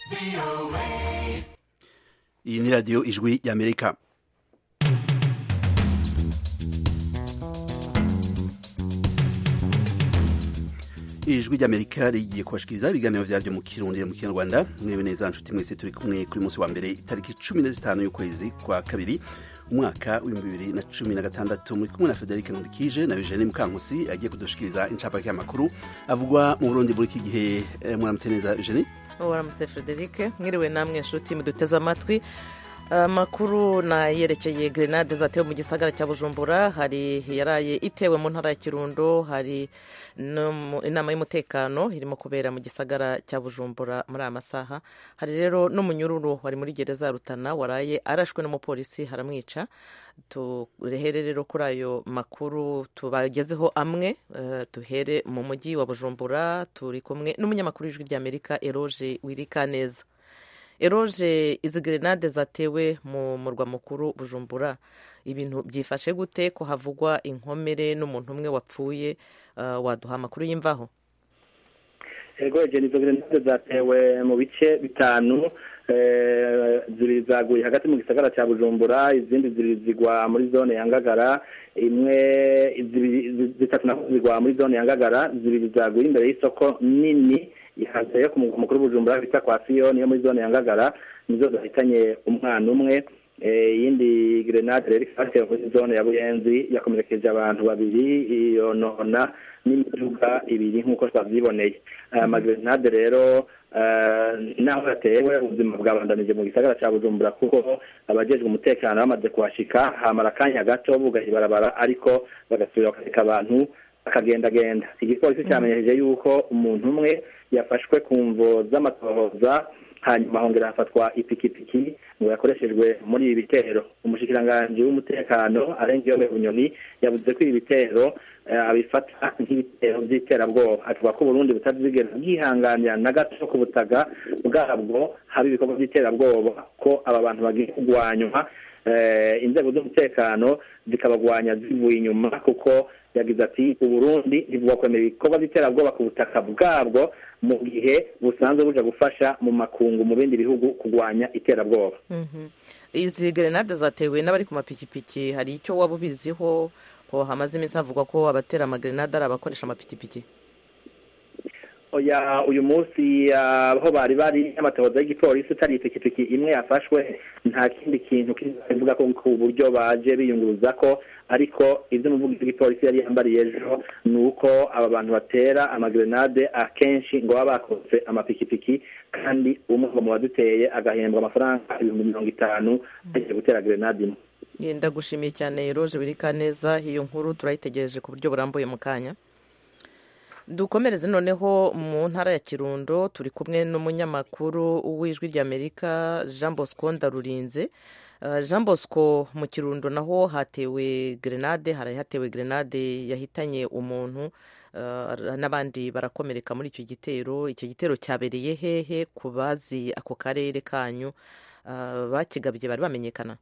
iyi ni radiyo ijwi y'amerika ijwi ry'amerika rigiye kubashikiriza ibiganiro vyaryo mu kirundi mu kinyarwanda mwebe neza nshuti mwese turi kumwe kuri munsi wa mbere itariki cumi na zitanu y'ukwezi kwa kabiri umwaka w'ibihumbi bibiri na cumi na gatandatu muri kumwe na federike nkurikije na eugene mukankusi agiye kudushikiriza incapake y'amakuru avugwa mu burundi muri iki gihe eh, muramutse neza eugene waramutse frederic mwiriwe namwe nshuti muduteze amatwi amakuru nayerekeye grenade zatewe mu gisagara cya bujumbura hari yaraye itewe mu ntara ya kirundo hari inama y'umutekano irimo kubera mu gisagara cya bujumbura muri aya masaha hari rero n'umunyururu wari muri gereza ya rutana waraye arashwe n'umupolisi haramwica turehere rero kuri ayo makuru tubagezeho amwe duhere mu mujyi wa bujumbura turi kumwe n'umunyamakuru w'ijwi ry'amerika eroge wirika neza eroge izi grenade zatewe mu murwa mukuru bujumbura ibintu byifashe gute ko havugwa inkomere n'umuntu umwe wapfuye waduha amakuru y'imvaho ego izo grenade zatewe mu bice bitanu zibiri zaguye hagati mu gisagara cya bujumbura izindi zibiri zigwa muri zone ya ngagara imwe zitatu naho zigwa muri zone ya ngagara zibiri zaguye imbere y'isoko nini ihateye ku mugwa mukuru bujumbura bita kwa siyoni yo muri zone ya ngagara nizo zahitanye umwana umwe iyindi grenade rero ikaba muri zone ya buyenzi yakomerekeje abantu babiri yonona n'imiduga ibiri nk'uko twabyiboneye aya magrenade rero naho yatewe ubuzima bwabandanije mu gisagara cya bujumbura kuko abajejwe umutekano bamaze kuhashika hamara akanya gato bugaha ibarabara ariko bagasubira bakareka abantu bakagendagenda igipolisi cyamenyesheje yuko umuntu umwe yafashwe ku mvo z'amatohoza hanyuma hongera hafatwa ipikipiki ngo yakoreshejwe muri ibi bitero umushikiranganji w'umutekano arengeyo bunyoni yavuze ko ibi bitero abifata nk'ibitero by'iterabwoba avuga ko uburundi butazigera bwihanganira na gato ku butaga bwabwo haba ibikorwa by'iterabwoba ko aba bantu bagiye kurwanywa inzego z'umutekano zikabagwanya zivuye inyuma kuko yagize ati uburundi ntibwakwemera ibikorwa by'iterabwoba ku butaka bwabwo mu gihe busanzwe buja gufasha mu makungu mu bindi bihugu kurwanya iterabwoba izi grenade zatewe n'abari ku mapikipiki hari icyo waba ubiziho ko hamaze iminsi havugwa ko abatera amagrenade ari abakoresha amapikipiki oya uyu munsi aho bari bari n'amatohoza y'igipolisi utari ipikipiki imwe yafashwe nta kindi kintu kivuga ko ku buryo baje biyunguruza ko ariko ibyo umuvugizi w'igipolisi yari yambariye ejo ni uko aba bantu batera amagrenade akenshi ngo baba bakoze amapikipiki kandi umwe mu baduteye agahembwa amafaranga ibihumbi mirongo itanu agiye gutera grenade imwe ndagushimiye cyane roje birika neza iyo nkuru turayitegereje ku buryo burambuye mu kanya dukomereze noneho mu ntara ya kirundo turi kumwe n'umunyamakuru w'ijwi ry'amerika jean bosco ndarurinze jean bosco mu kirundo naho hatewe grenade hari hatewe grenade yahitanye umuntu n'abandi barakomereka muri icyo gitero icyo gitero cyabereye hehe ku bazi ako karere kanyu bakigabye bari bamenyekana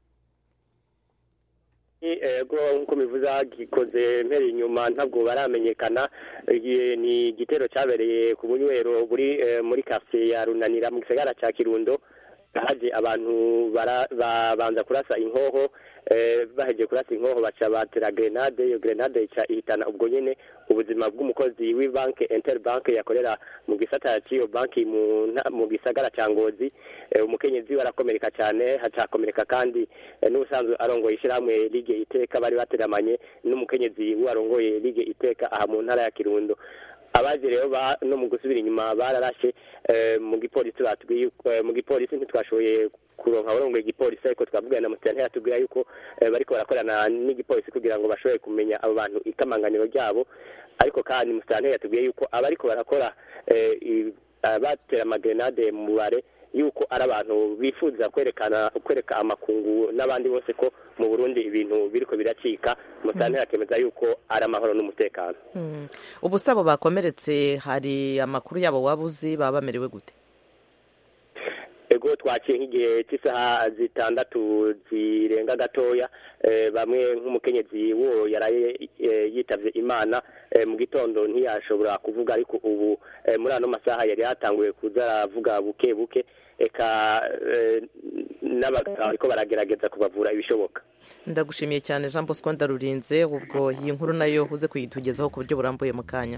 ego nk'uko bivuze gikoze mpera inyuma ntabwo baramenyekana ni igitero cyabereye ku bunywero buri muri karitsiye ya runanira mu gisagara cya kirundo haje abantu babanza kurasa inkoho bahejeje kurasa inkoho baca batera grenade iyo grenade ihitana ubwo nyine ubuzima bw'umukozi w'ibanki interbanke yakorera mu gisata cy'iyo banki mu gisagara cya ngozi umukenyezi we arakomereka cyane hacakomereka kandi n'ubusanzwe arongoye ishyirahamwe lige iteka bari bateramanye n'umukenyezi we arongoye lige iteka aha mu ntara ya kirundo abaje rero no mu gusubira inyuma bararashe mu gipolisi batubwiye mu gipolisi ntitwashoboye kuronka abarongoye igipolisi ariko twavugana na musitani yatubwira yuko bariko barakorana n'igipolisi kugira ngo bashobore kumenya abo bantu ikamanganiro ryabo ariko kandi musitani yatubwiye yuko abariko barakora batera amagrenade mu mubare yuko ari abantu bifuza kwerekana kwereka amakungu n'abandi bose ko mu burundi ibintu biriko biracika musitani yakemeza yuko ari amahoro n'umutekano ubu sabo bakomeretse hari amakuru yabo waba uzi baba bamerewe gute ego twaciye nk'igihe cy'isaha zitandatu zirenga gatoya bamwe nk'umukenyezi wo yaraye yitavye imana mu gitondo ntiyashobora kuvuga ariko ubu muri ano masaha yari yatanguye kuza aravuga buke buke eka n'abaganga bariko baragerageza kubavura ibishoboka ndagushimiye cyane jean bosco ndarurinze ubwo iyi nkuru nayo uze kuyitugezaho ku buryo burambuye mu kanya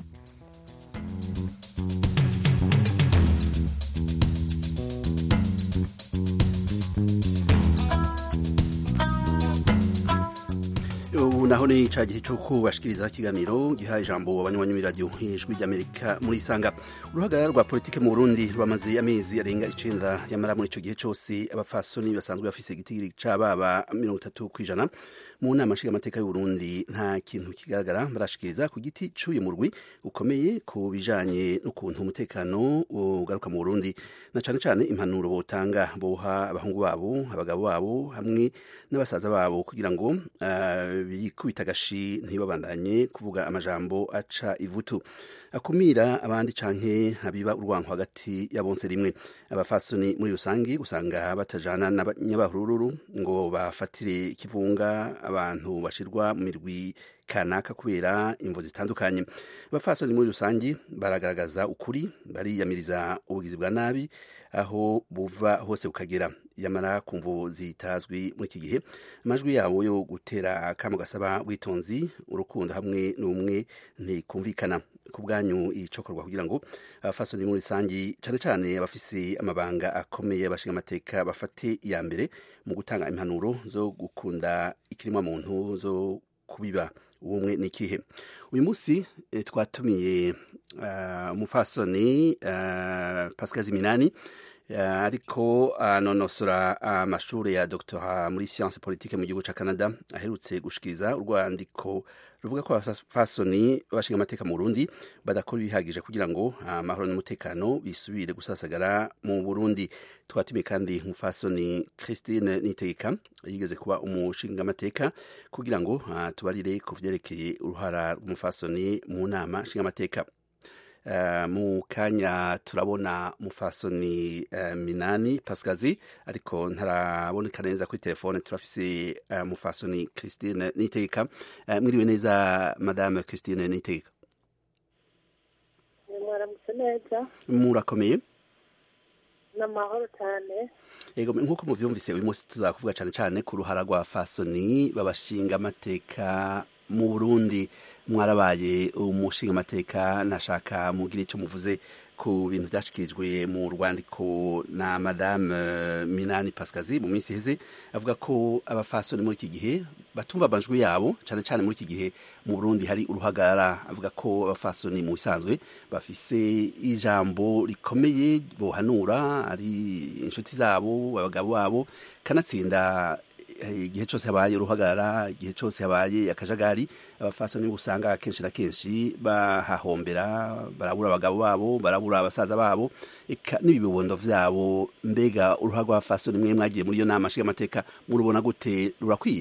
ubu naho ni cya gihe cyo kubashikiriza ikiganiro giha ijambo abanywanyi b'iradiyo ijwi ry'amerika muri isanga uruhagarara rwa politiki mu burundi rwamaze amezi arenga icenda yamara muri icyo gihe cyose abapfasoni basanzwe bafise igitigiri c'ababa mirongo itatu ku ijana mu nama nshingamateka y'uburundi nta kintu kigaragara barashikiriza ku giti c'uyu murwi ukomeye ku bijanye n'ukuntu umutekano ugaruka mu burundi na cane cane impanuro botanga boha abahungu babo abagabo babo hamwe n'abasaza babo kugira ngo uh, bikubita agashi ntibabandanye kuvuga amajambo aca ivutu akumira abandi canke abiba urwanko hagati ya bonse rimwe abafasoni muri rusange usanga batajana n'abanyabahururu ngo bafatire ikivunga abantu bashirwa mu mirwi kanaka kubera imvo zitandukanye abafasoni muri rusange baragaragaza ukuri bariyamiriza ubugizi bwa nabi aho buva hose bukagera yamara ku mvu zitazwi muri iki gihe amajwi yabo yo gutera akamo gasaba witonzi urukundo hamwe n'ubumwe ntikumvikana ku bwanyu icokorwa kugira ngo abafasoni muri rusange cyane cyane abafise amabanga akomeye abashinga amateka bafate iya mbere mu gutanga impanuro zo gukunda ikiremwa muntu zo kubiba ubumwe ni ikihe uyu munsi twatumiye umufasoni pascal ziminani ariko anonosora amashuri ya doctora muri science politique mu gihugu cya canada aherutse gushikiriza urwandiko ruvuga ko abafasoni bashinga amateka mu burundi badakora ibihagije kugira ngo amahoro n'umutekano bisubire gusasagara mu burundi twatumiye kandi umufasoni christine nitegeka yigeze kuba umushinga amateka kugira ngo tubarire ku vyerekeye uruhara rw'umufasoni mu nama nshinga amateka Uh, mu kanya turabona mufasoni uh, minani pasikazi ariko ntaraboneka neza kuri telefone turafise uh, mufasoni christine nitegeka mwiriwe neza madame christine nitegeka mwaramutse neza murakomeye ni amahoro cyane yego nk'uko muvyumvise uyu munsi tuzakuvuga cyane cyane ku ruhara rwa fasoni babashinga amateka mu burundi mwarabaye umushinga amateka nashaka mugira icyo muvuze ku bintu byashikirijwe mu rwandiko na madame minani pasikazi mu minsi iheze avuga ko abafasoni muri iki gihe batumva amajwi yabo cyane cyane muri iki gihe mu burundi hari uruhagarara avuga ko abafasoni mu bisanzwe bafise ijambo rikomeye bohanura ari inshuti zabo abagabo babo kanatsinda igihe cyose habaye uruhagarara igihe cyose habaye akajagari abafasoni usanga akenshi na kenshi bahahombera barabura abagabo babo barabura abasaza babo eka n'ibibondo vyabo mbega uruhara rw'abafasoni mwe mwagiye muri iyo nama nshingamateka murubona gute rurakwiye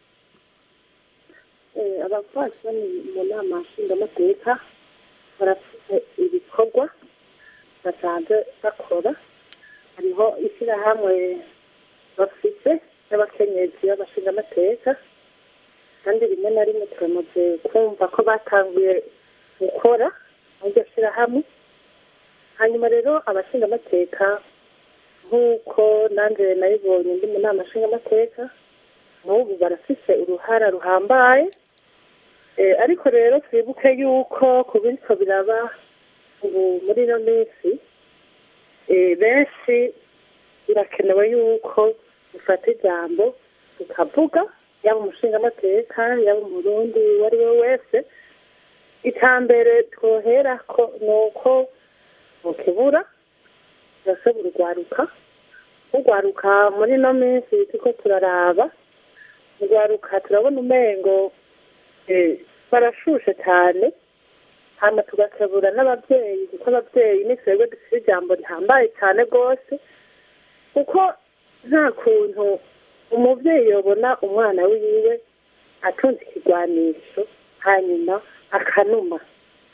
abafasoni mu nama nshingamateka barafite ibikorwa basanzwe bakora hariho ishyirahamwe bafite n'abakenyezi b'abashinga amateka kandi rimwe na rimwe turamaze kumva ko batanguye gukora muri iryo shyirahamwe hanyuma rero abashinga amateka nk'uko nanjye nayibonye ndi mu nama nshinga amateka n'ubu barafise uruhara ruhambaye ariko rero twibuke yuko ku biriko biraba ubu muri ino minsi benshi birakenewe yuko dufata ijambo tukavuga yaba umushingamateka yaba umurundi uwo ari we wese icambere twohera ko ni uko mukibura turashobora urwaruka urwaruka muri ino minsi turiko turaraba urwaruka turabona umengo barashushe cyane hama tugakebura n'ababyeyi kuko ababyeyi ni twebwe dufite ijambo rihambaye cyane rwose kuko nta kuntu umubyeyi yabona umwana wiwe atunze ikigwanisho hanyuma akanuma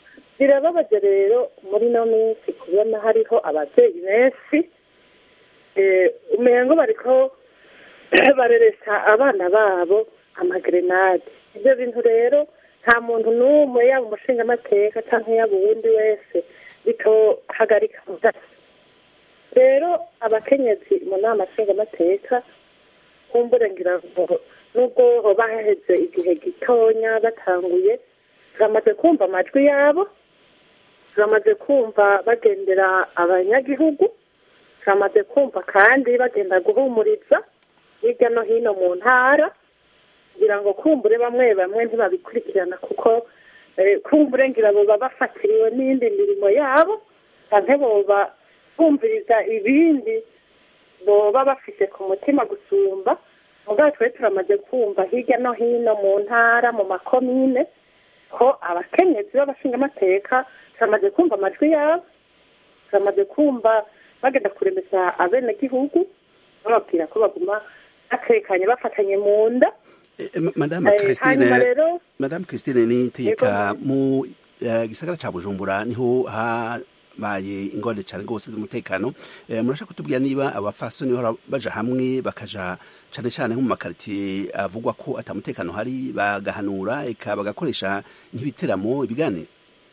birababaje rero muri ino minsi kubona hariho ababyeyi benshi umengo bariko bareresa abana babo amagrenade ibyo bintu rero nta muntu n'umwe yaba umushingamateka cyangwa yaba uwundi wese bitohagarika mudasa rero abakenyezi mu nama nshingamateka kumbure ngira ngo nubwo hoba haheze igihe gitonya batanguye turamaze kumva amajwi yabo turamaze kumva bagendera abanyagihugu turamaze kumva kandi bagenda guhumuriza hirya no hino mu ntara kugira ngo kumbure bamwe bamwe ntibabikurikirana kuko kumbure ngira boba bafatiriwe n'indi mirimo yabo cyangwa boba bumviriza ibindi boba bafite ku mutima gusumba ubwo twe turamaze kumva hirya no hino mu ntara mu makomine ko abakenyezi b'abashingamateka turamaze kumva amajwi yabo turamaze kumva bagenda kuremeza abenegihugu bababwira ko baguma batekanye bafatanye mu nda madame christine madame christine nitegeka mu gisagara ca bujumbura niho habaye ingorane cyane rwose z'umutekano murashaka kutubwira niba abafasoni baja hamwe bakaja cyane cyane nko mu makaritiye avugwa ko atamutekano hari bagahanura eka bagakoresha nk'ibiteramo ibiganiro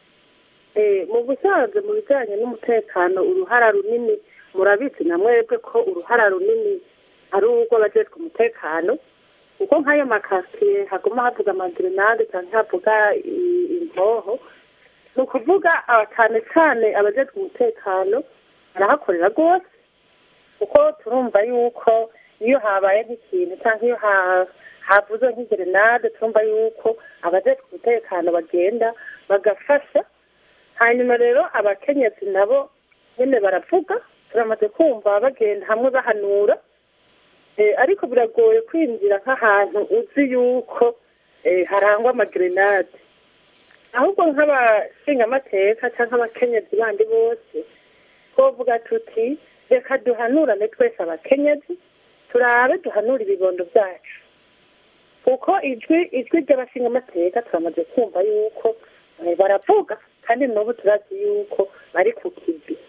mu busanzwe mu bijyanye n'umutekano uruhara runini murabizi na mwebwe ko uruhara runini ari urw'abajejwe umutekano kuko nk'ayo makasiye haguma havuga amagrenade cyangwa havuga imboho ni ukuvuga cyane cyane abajejwe umutekano barahakorera rwose kuko turumva yuko iyo habaye nk'ikintu cyangwa iyo havuze nk'igrenade turumva yuko abajejwe umutekano bagenda bagafasha hanyuma rero abakenyezi nabo nyine baravuga turamaze kumva bagenda hamwe bahanura ariko biragoye kwinjira nk'ahantu uzi yuko harangwa amagrenade ahubwo nk'abashingamateka cyangwa abakenyezi bandi bose twavuga tuti reka duhanurane twese abakenyezi turabe duhanura ibibondo byacu kuko ijwi ijwi ry'abashingamateka turamaze kumva yuko baravuga kandi n'ubu turazi yuko bari ku kivi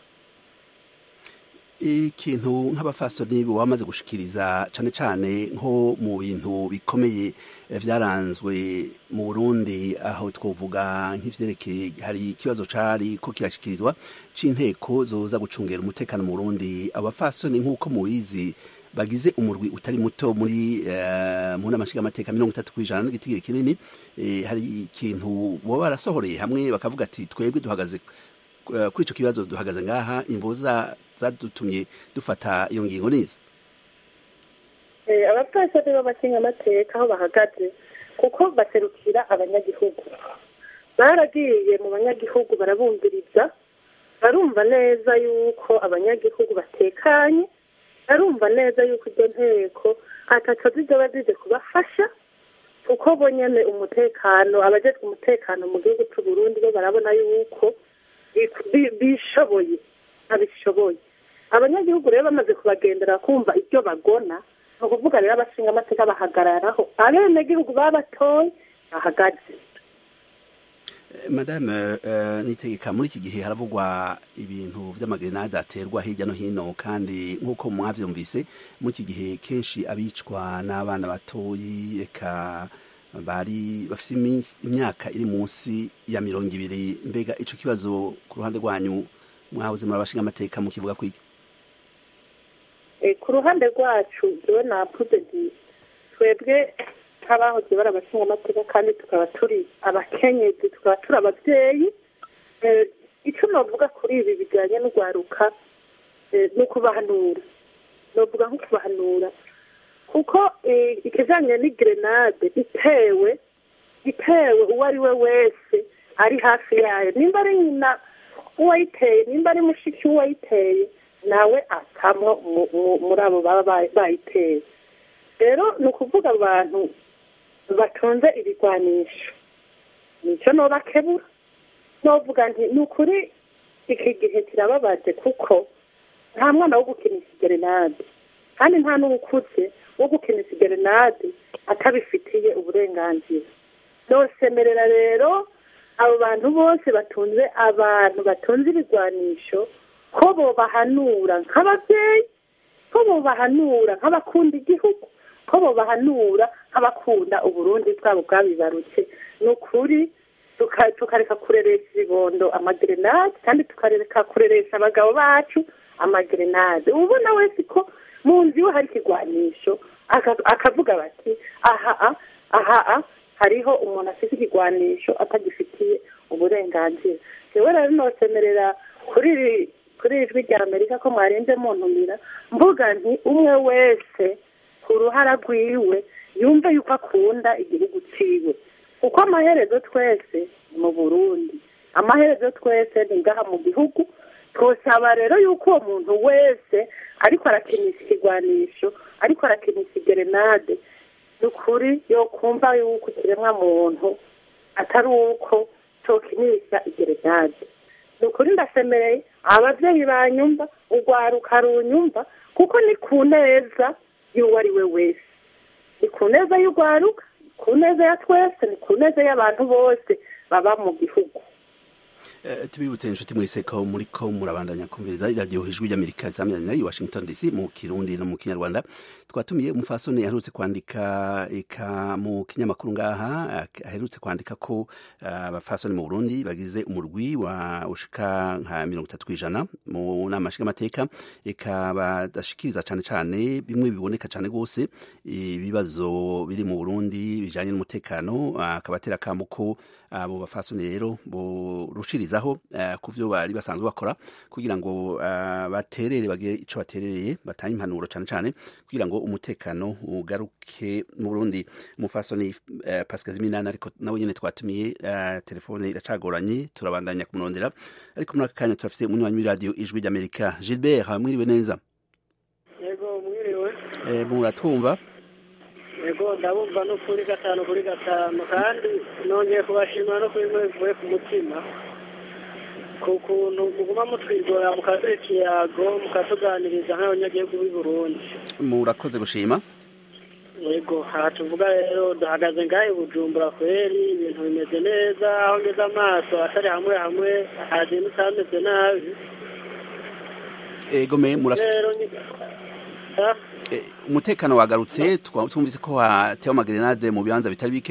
ikintu nk'abafasoni wamaze gushikiriza cyane cyane nko mu bintu bikomeye byaranzwe mu burundi aho twavuga nk'ivyerekeye hari ikibazo cari ko kirashikirizwa c'inteko zoza gucungera umutekano mu burundi abafasoni nk'uko mubizi bagize umurwi utari muto muri mu nama nshingamateka mirongo itatu ku ijana n'igitigiri kinini hari ikintu boba barasohoreye hamwe bakavuga ati twebwe duhagaze kuri icyo kibazo duhagaze ngaha imvu zadutumye dufata iyo ngingo neza abapfasoni b'amashingamateka aho bahagaze kuko baserukira abanyagihugu baragiye mu banyagihugu barabumviriza barumva neza yuko abanyagihugu batekanye barumva neza yuko iryo nteko ataco zizoba zije kubafasha kuko bo nyene umutekano abajejwe umutekano mu gihugu c'u Burundi bo barabona yuko bishoboye abishoboye abanyagihugu rero bamaze kubagendera kumva ibyo bagona ni ukuvuga rero abashinga amateka bahagararaho abenegihugu babatoye bahagaze madame nitegeka muri iki gihe haravugwa ibintu by'amagrenade aterwa hirya no hino kandi nk'uko mwabyumvise muri iki gihe kenshi abicwa n'abana batoyi reka bari bafite imyaka iri munsi ya mirongo ibiri mbega icyo kibazo ku ruhande rwanyu mwahoze murabashinga amateka mukivuga kwiki ku ruhande rwacu jewe navuze nti twebwe nk'abahoze bari abashinga amateka kandi tukaba turi abakenyezi tukaba turi ababyeyi icyo navuga kuri ibi bijyanye n'urwaruka ni ukubahanura navuga nko kubahanura kuko ikijyanye n'igrenade itewe itewe uwo ari we wese ari hafi yayo nimba ari nyina uwayiteye nimba ari mushiki w'uwayiteye nawe akamwo muri abo baba bayiteye rero ni ukuvuga abantu batunze ibigwanisho nicyo nobakebura novuga nti ni ukuri iki gihe kirababaje kuko nta mwana wo gukinisha igerenade kandi nta n'uwukuze wo gukinisha igerenade atabifitiye uburenganzira nosemerera rero abo bantu bose batunze abantu batunze ibigwanisho ko bobahanura nk'ababyeyi ko bobahanura nk'abakunda igihugu ko bobahanura nk'abakunda uburundi bwabo bwabibarutse ni ukuri tuka- tukareka kureresha ibibondo amagerenade kandi tukareka kureresha abagabo bacu amagerenade ubona wese ko mu nzu iwe hari ikigwanisho aka- akavuga bati aha a, aha a, hariho umuntu afite ikigwanisho atagifitiye uburenganzira jewe rero nosemerera kuri iri kuri iri jwi rya amerika ko mwarenze muntumira mvuga nti umwe wese ku ruhara rwiwe yumve yuko akunda igihugu ciwe kuko amaherezo twese ni mu burundi amaherezo twese ni ngaha mu gihugu twosaba rero yuko uwo muntu wese ariko arakinisha ikigwanisho ariko arakinisha igerenade ni ukuri yokumva yuko ikiremwa muntu atari uko tokinisha igerenade ni ukuri ndasemereye ababyeyi banyumva urwaruka runyumva kuko ni ku neza y'uwo ari we wese ni ku neza y'urwaruka ni ku neza ya twese ni ku neza y'abantu bose baba mu gihugu Eh, tubibutse inshuti mwese ko muri ko murabandanya kumviriza iradiyo ijwi ry'amerika risamirana i washington dc mu kirundi no mu kinyarwanda twatumiye umufasoni aherutse kwandika eka mu kinyamakuru ngaha ak- aherutse kwandika ko ah, abafasoni mu burundi bagize umurwi wa ushika nka mirongo itatu kw'ijana mu nama nshingamateka eka badashikiriza cane cane bimwe biboneka cane rwose ibibazo biri mu burundi bijanye n'umutekano ah, akabatera akamo ko abo bafasoni rero borushirizaho eh, ku vyo bari basanzwe bakora kugira ngo eh, baterere bagire ico baterereye batange impanuro cane cane kugira ngo umutekano ugaruke mu Burundi umufasoni eh, Pascal Ziminana ariko nawe nyene twatumiye eh, telefone iracagoranye turabandanya kumurondera ariko muri aka kanya turafise umunywanyi w'iradiyo ijwi ry'Amerika Gilbert mwiriwe neza yego mwiriwe eh, muratwumva yego ndabumva no kuri gatanu kuri gatanu kandi nongeye kubashimira no kuri mwe bivuye ku mutima ku kuntu muguma mutwigora mukaduha ikiyago mukatuganiriza nk'abanyagihugu b'i burundi murakoze gushima yego aha tuvuga rero duhagaze ngahe bujumbura kweri ibintu bimeze neza aho ngeze amaso atari hamwe hamwe hagenda utameze nabi ego me murafite rero ni Ah? Eh, umutekano wagarutse twa- twumvise ko hatewe amagerenade mu bibanza bitari bike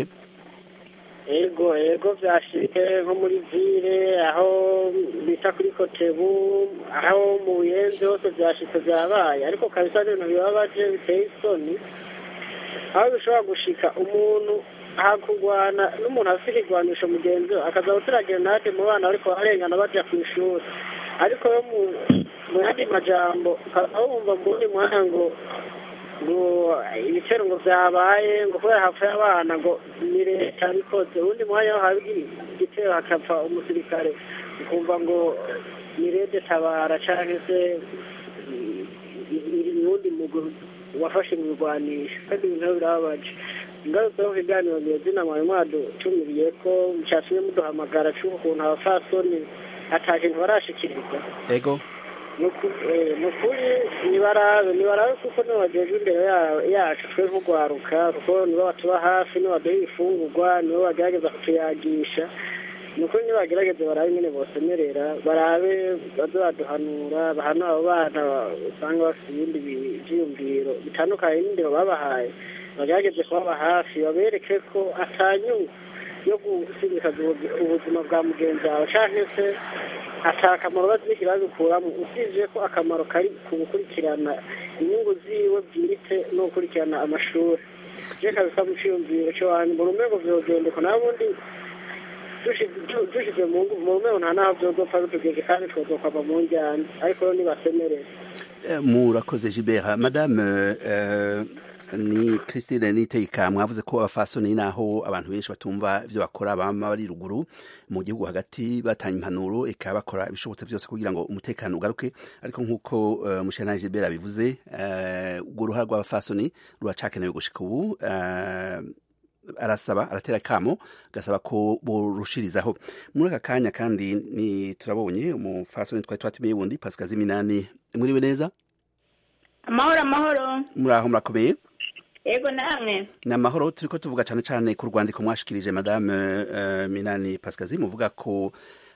ego ego byashitse nko muri vile aho bita kuri kotebu aho mu buyenzi hose byashitse byabaye ariko kabisa ni ibintu bibabaje biteye isoni aho bishobora gushika umuntu hakurwana n'umuntu afite ikigwanisho mugenzi we akaza gutera gerenade mu bana bariko bararengana baja ku ishuri ariko yo mu mu yandi majambo ukaba wumva mu wundi mwanya ngo ngo ibitero ngo byabaye ngo kubera hapfuye abana ngo ni leta bikoze uwundi mwanya wo haba igitero hakapfa umusirikare ukumva ngo ni leta tabara canke se uwundi muguru wafashe mu birwanisho kandi ibintu birababaje ingaruka yo kiganiro nyezina mwari mwadutumiriye ko cyatumye muduhamagara c'ukuntu abafasoni ata kintu barashikiriza ego ni ukuri nibarabe nibarabe kuko nibo bagejwe imbere ya- yacu twe nk'urwaruka kuko nibo batuba hafi nibo baduha ibifungurwa nibo bagerageza kutuyagisha ni ukuri nibagerageze barabe nyine bosemerera barabe baze baduhanura bahanura abo bana usanga bafite ibindi bi- vyiyumviro bitandukanye n'indero babahaye bagerageze kubaba hafi babereke ko atanyungu yo gusigaza ubuzima bwa mugenzi wawe canke se ata akamaro baziki babikuramo usibye ko akamaro kari ku gukurikirana inyungu ziwe bwite no gukurikirana amashuri je kabisa mu ciyumviro co wanyu mbona umengo vyogendeko n'abundi dushize mu ngo mu rumero nta naho vyozopfa bitugeze kandi twozokwava mu njyana ariko rero nibasemerere Eh, murakoze Gilbert madame eh, ni Christine Niteka mwavuze ko abafasoni naho abantu benshi batumva ivyo bakora bama bari ruguru mu gihugu hagati batanga impanuro eka bakora ibishobotse vyose kugira ngo umutekano ugaruke ariko nk'uko uh, mushana Gilbert abivuze eh, urwo ruhara rw'abafasoni ruracakenewe gushika ubu eh, arasaba aratera kamo gasaba ko borushirizaho muri aka kanya kandi ni turabonye umufasoni twari twatumiye wundi Pascal Ziminani muriwe neza amahoro amahoro muraho murakomeye yego namwe ni amahoro turiko tuvuga cane cane ku rwandiko mwashikirije madame uh, minani pascazi muvuga ko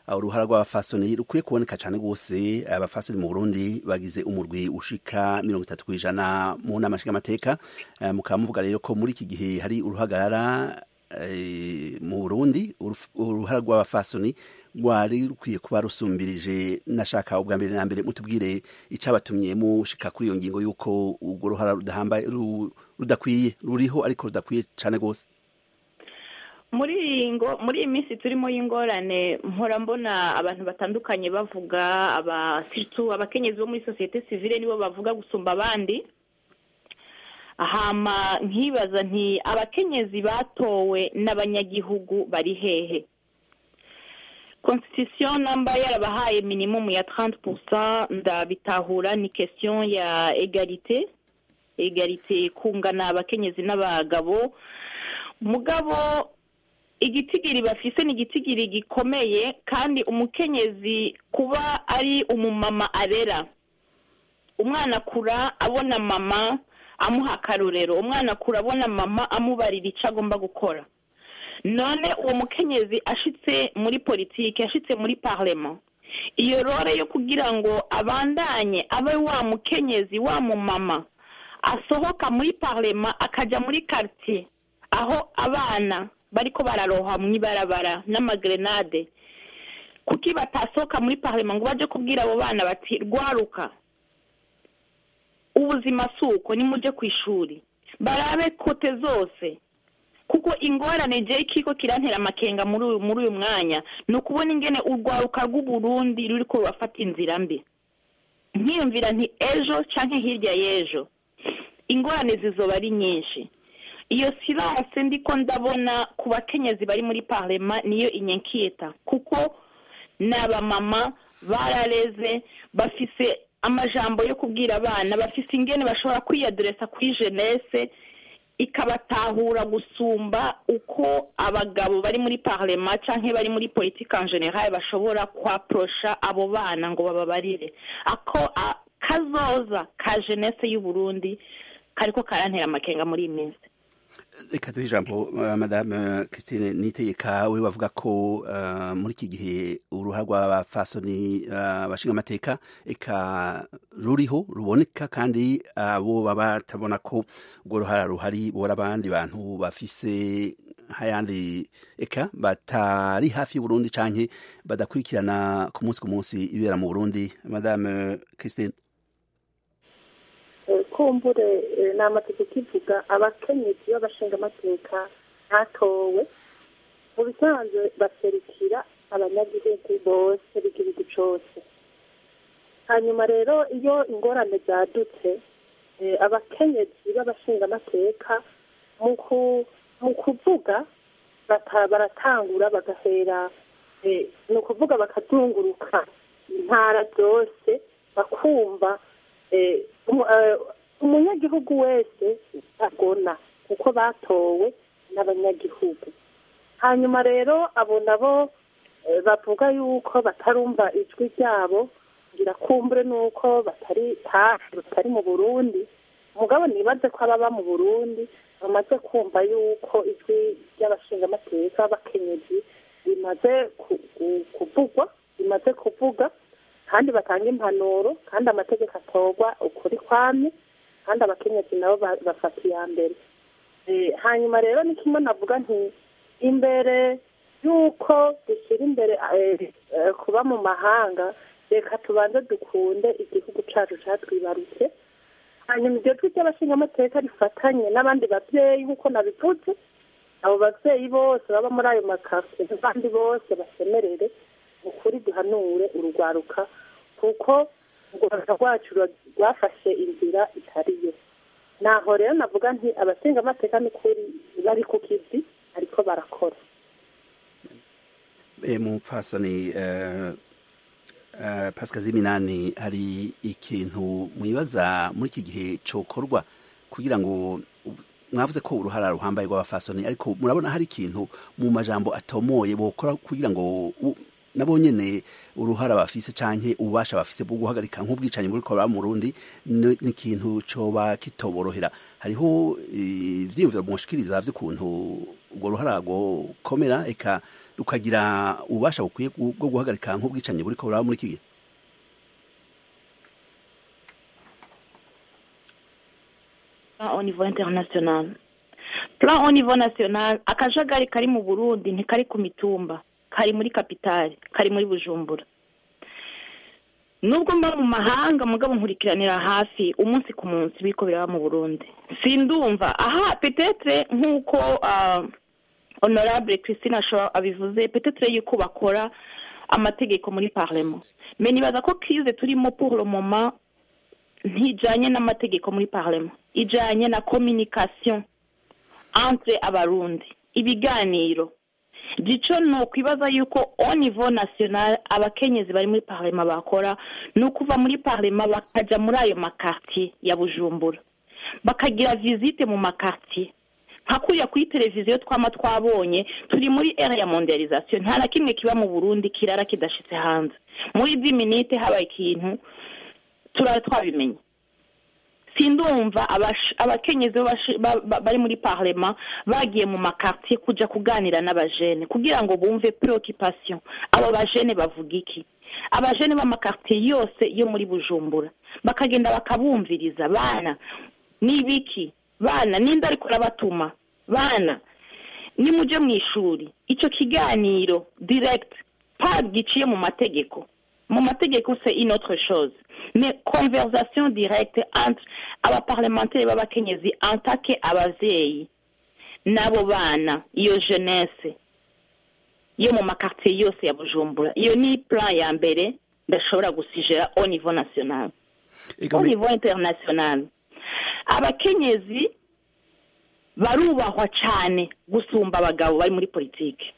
uruhara rw'abafasoni rukwiye kuboneka cyane rwose abafasoni mu burundi bagize umurwi ushika mirongo itatu ku ijana mu nama nshingamateka mukaba muvuga rero ko muri iki gihe hari uruhagarara mu burundi uruhara rw'abafasoni rwari rukwiye kuba rusumbirije nashaka ubwa mbere na mbere mutubwire icyabatumye mushika kuri iyo ngingo y'uko urwo ruhara rudahambaye rudakwiye ruriho ariko rudakwiye cyane rwose muri iyi ngo muri iyi minsi turimo y'ingorane mpora mbona abantu batandukanye bavuga abasitu abakenyezi bo muri sosiyete sivile nibo bavuga gusumba abandi hama nkibaza nti abakenyezi batowe n'abanyagihugu bari hehe constitution namba yarabahaye minimum ya 30% ndabitahura ni question ya egalite egalite kungana abakenyezi n'abagabo mugabo igitigiri bafise ni igitigiri gikomeye kandi umukenyezi kuba ari umumama arera umwana akura abona mama amuha akarorero umwana akura abona mama amubarira icyo agomba gukora none uwo mukenyezi ashitse muri politiki ashitse muri parlement iyo rore yo kugira ngo abandanye abe wa mukenyezi wa mumama asohoka muri parlement akajya muri quartier aho abana bariko bararoha mu ibarabara n'amagrenade kuki batasohoka muri parlement ngo baje kubwira abo bana bati rwaruka ubuzima si uko nimujye ku ishuri barabe kote zose kuko ingorane je kiko kirantera amakenga muri uyu muri uyu mwanya ni ukubona ingene urwaruka rw'uburundi ruriko rurafata inzira mbi nkiyumvira nti ejo canke hirya y'ejo ingorane zizoba ari nyinshi iyo silence ndiko ndabona ku bakenyezi bari muri parlema niyo inyenkiyeta kuko ni abamama barareze bafise amajambo yo kubwira abana bafise ingene bashobora kwiyadresa kuri jeunesse ikabatahura gusumba uko abagabo bari muri parlema canke bari muri politique en general bashobora kwaprosha abo bana ngo bababarire ako kazoza ka jeunesse y'u Burundi kariko karantera amakenga muri iyi minsi reka duhe ijambo madame christine nitegeka we bavuga ko muri iki gihe uruhare rw'abafasoni bashinga amateka eka ruriho ruboneka kandi abo baba batabona ko urwo ruhara ruhari bora abandi bantu bafise nk'ayandi eka batari hafi y'uburundi cyangwa badakurikirana ku munsi ku munsi ibera mu burundi madame christine kumbure ni amategeko ivuga abakenyezi b'abashingamateka ntatowe mu bisanzwe baserukira abanyagihugu bose b'igihugu cyose hanyuma rero iyo ingorane zadutse abakenyezi b'abashingamateka mu kuvuga baratangura bagahera ni ukuvuga bakazunguruka intara zose bakumva umunyagihugu wese agona kuko batowe n'abanyagihugu hanyuma rero abo nabo bavuga yuko batarumva ijwi ryabo ngira kumbure nuko batari hafi batari mu burundi umugabo nibaze ko ababa mu burundi bamaze kumva yuko ijwi ry'abashingamateka b'abakenyezi rimaze kuvugwa rimaze kuvuga kandi batanga impanuro kandi amategeko atorwa ukuri kwamye kandi abakenyezi nabo bafata iya mbere hanyuma rero ni kimwe navuga nti imbere y'uko dushyira imbere kuba mu mahanga reka tubanze dukunde igihugu cyacu cyatwibarutse hanyuma iryo jwi ry'abashingamateka rifatanye n'abandi babyeyi nk'uko nabivuze abo babyeyi bose baba muri ayo makafe n'abandi bose basemerere ukuri duhanure urugwaruka kuko urwanda rwacu rwafashe inzira itariyo naho rero navuga nti abasengamateka n'ukuri bari ku kizi ariko barakora mupfasoni pasika z'iminani hari ikintu mwibaza muri iki gihe cyokorwa kugira ngo mwavuze ko uruhara ruhambaye rw'abafasoni ariko murabona hari ikintu mu majambo atomoye bokora kugira ngo nabo nyene uruhara bafise canke ububasha bafise bwo guhagarika nk'ubwicanyi buri koraba mu Burundi ni ni ikintu coba kitoborohera hariho eh, ivyiyumviro mushikiriza vy'ukuntu ubwo ruhara komera eka rukagira ububasha bukwiye bwo bwo guhagarika nk'ubwicanyi buri koraba muri iki gihe plan au niveau international plan au niveau national akajagari kari mu burundi ntikari ku mitumba kari muri kapitali kari muri bujumbura nubwo mba mu mahanga mugabo nkurikiranira hafi umunsi ku munsi biriko biraba mu burundi sindumva aha petetre nk'uko ah, honorable christine shaw abivuze petetre yuko bakora amategeko muri parlement me nibaza ko crise turimo pour le moment ntijanye n'amategeko muri parlement ijanye na communication entre abarundi ibiganiro gico ni ukwibaza yuko au niveau national abakenyezi bari muri parlement bakora ni ukuva muri parlement bakaja muri ayo makartier ya bujumbura bakagira visite mu makartier nka kuriya kuri televiziyo twama twabonye turi muri ere ya mondialisation nta na kimwe kiba mu burundi kirara kidashitse hanze muri dix minute habaye ikintu turara twabimenye sindumva abash- abakenyezi b'abashi- ba- ba- bari muri parlement bagiye mu makartier kuja kuganira n'abajene kugira ngo bumve preoccupation abo bajene bavuga iki abajene b'amakartier yose yo muri bujumbura bakagenda bakabumviriza bana nibiki bana ninde ariko arabatuma bana nimuje mu ishuri ico kiganiro direct pas giciye mu mategeko mu mategeko c'est une autre chose mais conversation directe entre abaparlementaire b'abakenyezi antake abavyeyi n'abo bana iyo jeunesse yo mu makartier yose ya bujumbura iyo ni plan ya mbere ndashobora gusijera au niveau national Ega au me- niveau international abakenyezi barubahwa cyane gusumba abagabo bari muri politiki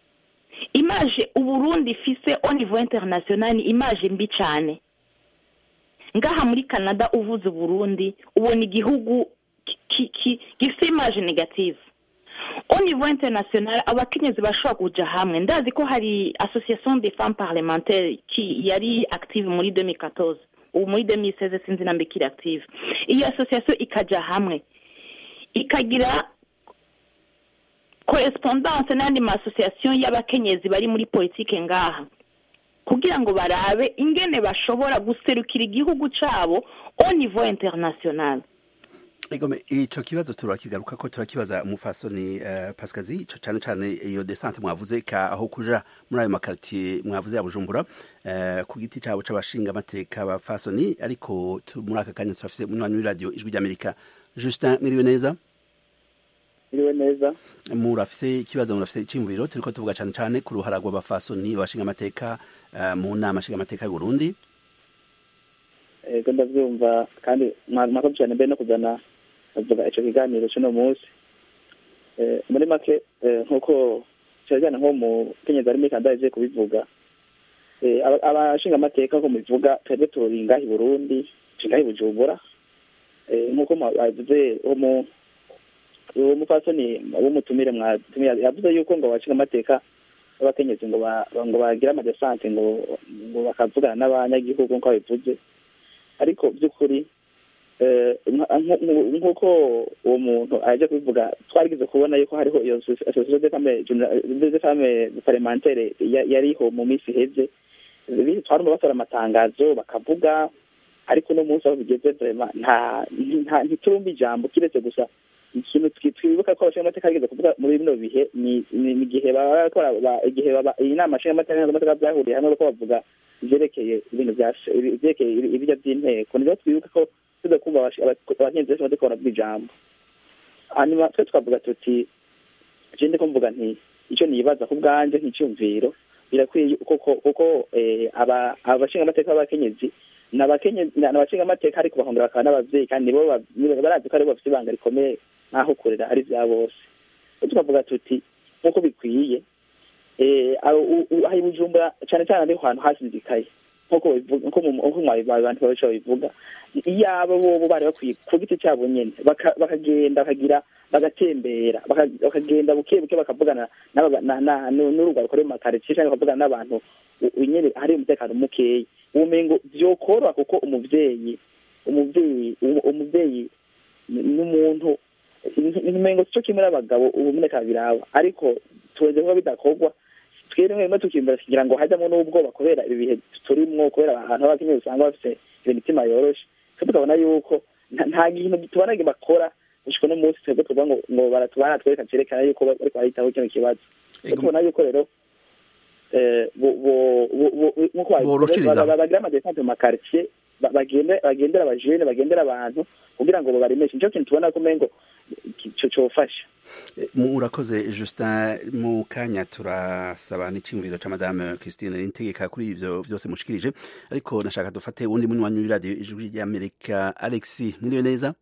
imaje uburundi ifise au niveau international ni imaje mbi cyane ngaha muri canada uvuze uburundi ubona igihugu ki- ki- ki- gifite imaje negative au niveau international abakenyezi bashobora kuja hamwe ndazi ko hari association des femmes parlementaires ki yari active muri 2014 ubu muri 2016 sinzi nambe kiri active iyo association ikaja hamwe ikagira correspondance n'andi ma association y'abakenyezi bari muri politike ngaha kugira ngo barabe ingene bashobora guserukira igihugu cabo au niveau international Egome ico kibazo turakigaruka ko turakibaza umufasoni uh, Pascazi ico cane cane iyo descente mwavuze ka aho kuja muri ayo makartier mwavuze ya Bujumbura uh, ku giti cabo c'abashinga amateka bafasoni ariko tu- muri aka kanya turafise munywanyi w'iradio ijwi ry'Amerika Justin mwiriwe neza iriwe neza murafise ikibazo murafise iciyumviro turiko tuvuga cane cane ku ruhara rw'abafasoni bashinga amateka uh, mu nama nshinga amateka y'u Burundi ego ndavyumva kandi mwakoze cyane mbe no kuzana avuga ico kiganiro c'uno munsi Eh, muri make eh, nk'uko cyane nko mu kenyezi ari muri kanda yaje kubivuga Eh, aba- abashinga amateka ko mubivuga twebwe turi ngaha i burundi turi ngaha i bujumbura Eh, nk'uko mwabivuze uwo mu- uwo mupfasoni w'umutumire mwatumiye yavuze yuko ngo abashinga amateka b'abakenyezi ngo ba- ngo bagire amadesante ngo ngo bakavugana n'abanyagihugu nk'uko babivuze ariko by'ukuri eh, nka- nku- nku- nk'uko uwo muntu aje kubivuga twarigize kubona yuko hariho iyo association de femmes de femmes parlementaire ya- yariho mu minsi iheze Bi- twarumva batora amatangazo bakavuga ariko uno munsi aho bigeze vraiment nta nta- ntiturumva ijambo kiretse gusa ikintu twi- twibuka ko abashinga amateka bageze kuvuga muri bino bihe ni ni- ni igihe baba bakora ba- igihe baba iyi nama nshinga amateka n'amateka byahuriye hamwe ko bavuga ivyerekeye ibintu bya ivyerekeye ibirya by'inteko nivyo twibuka ko tuza kumva abashi- aba- abahinzi benshi badakora baravuga ijambo hanyuma twe tukavuga tuti je ndiko mvuga nti icyo nibaza ku bwanje nk'icyumviro birakwiye kuko kuko eh, aba abashinga amateka b'abakenyezi n'abakenyezi n'abashinga amateka ariko bahongera bakaba n'abavyeyi kandi nibo ba- nibo barazi ko aribo bafite ibanga rikomeye nk'aho kurera ari vya bose Rero tukavuga tuti nk'uko bikwiye eh, aho u- u- aha i bujumbura cane cane ariho hantu hasinzikaye nk'uko babivuga- nko mu- nko mu bantu benshi babivuga iyaba bobo bari bakwiye ku giti cyabo nyine baka- bakagenda bakagira bagatembera baka- bakagenda buke buke bakavugana n'aba- na- na- nu- n'urugwaruko ruri mu makaritsiye cyangwa bakavugana n'abantu u- u- nyine hari umutekano mukeya ubumengo byokoroha kuko umuvyeyi umuvyeyi umu- umuvyeyi ni- n'umuntu umengo cyo kimwe n'abagabo ubumeneka biraba ariko tuweze kuba bidakorwa twebwe rimwe tukimbura kugira ngo hajyamo n'ubwoba kubera ibi bihe turimwo kubera ahantu h'abakenyezi usanga bafite imitima yoroshe twe tukabona yuko nta- nta kintu tubona bakora gushika no munsi twebwe tuvuga ngo ngo baratubana twereka cerekana yuko bariko baritaho kino kibazo twe tubona yuko rero eh, bo- bo- bo- bo- nk'uko babivuze, Boroshiriza. ba- ba- bagira amadesante mu makaritsiye ba- bagende bagendera abajene bagendera abantu kugira ngo babaremeshe nico kintu tubona ko umengo co cofasha murakoze justin mu kanya turasaba n'icyumviro cya madame christine n'integeka kuri ibyo byose mushikirije ariko nashaka dufate uwundi munywanyi w'iradiyo ijwi ry'amerika alexi mwiriwe neza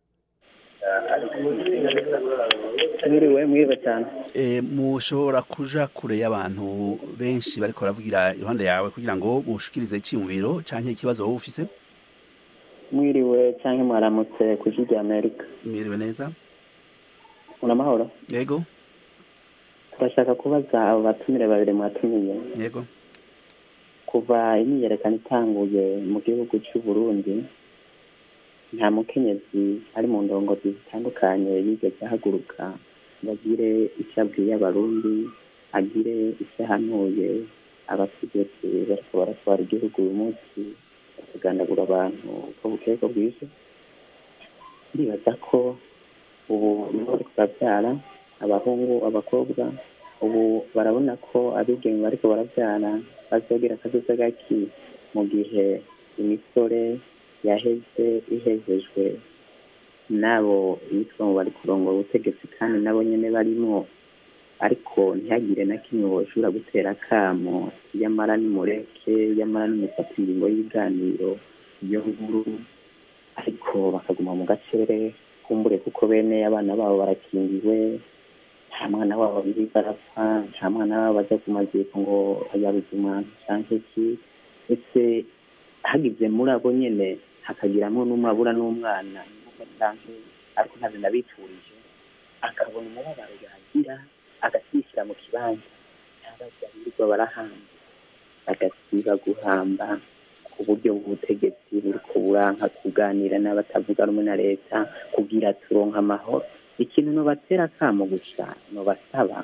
mwiriwe mwiza cyane e, mushobora kuja kure y'abantu benshi bariko baravugira iruhande yawe kugira ngo mushikirize icyumviro canke ikibazo wowe ufise mwiriwe cyangwa mwaramutse ku ijwi rya amerika mwiriwe neza uramahoro yego turashaka kubaza abo batumire babiri mwatumiye yego kuva imyiyerekano itanguye mu gihugu cy'u Burundi nta mukenyezi ari mu ndongozi zitandukanye yigeze ahaguruka ngo agire icyo abwiye abarundi agire icyo ahanuye abategetsi bariko baratwara igihugu uyu munsi bakagandagura abantu uko bukeye ko bwije ndibaza ko ubu nibo bariko barabyara abahungu abakobwa ubu barabona ko abigeme bariko barabyara bazogira akazoza gaki mu gihe imisore yaheze ihejejwe n'abo bitwa ngo bari kurongora ubutegetsi kandi nabo nyene barimwo ariko ntihagire na kimwe boshobora gutera akamo yamara nimureke yamara nimufata ingingo y'ibiganiro iyo nkuru ariko bakaguma mu gacere kumbure kuko bene abana babo barakingiwe nta mwana wabo biri barapfa nta mwana wabo bajya ku maziko ngo yabuze umwana canke iki ese hagize muri abo nyene hakagiramo n'umwe abura n'umwana canke ariko ntabyo nabipfurije akabona umubabaro yagira agashyishyira mu kibanza ntabajya birirwa barahamba bagasiba guhamba ku buryo bw'ubutegetsi buriko buranka kuganira n'abatavuga rumwe na leta kugira turonka amahoro ikintu nobatera akamo gusa nobasaba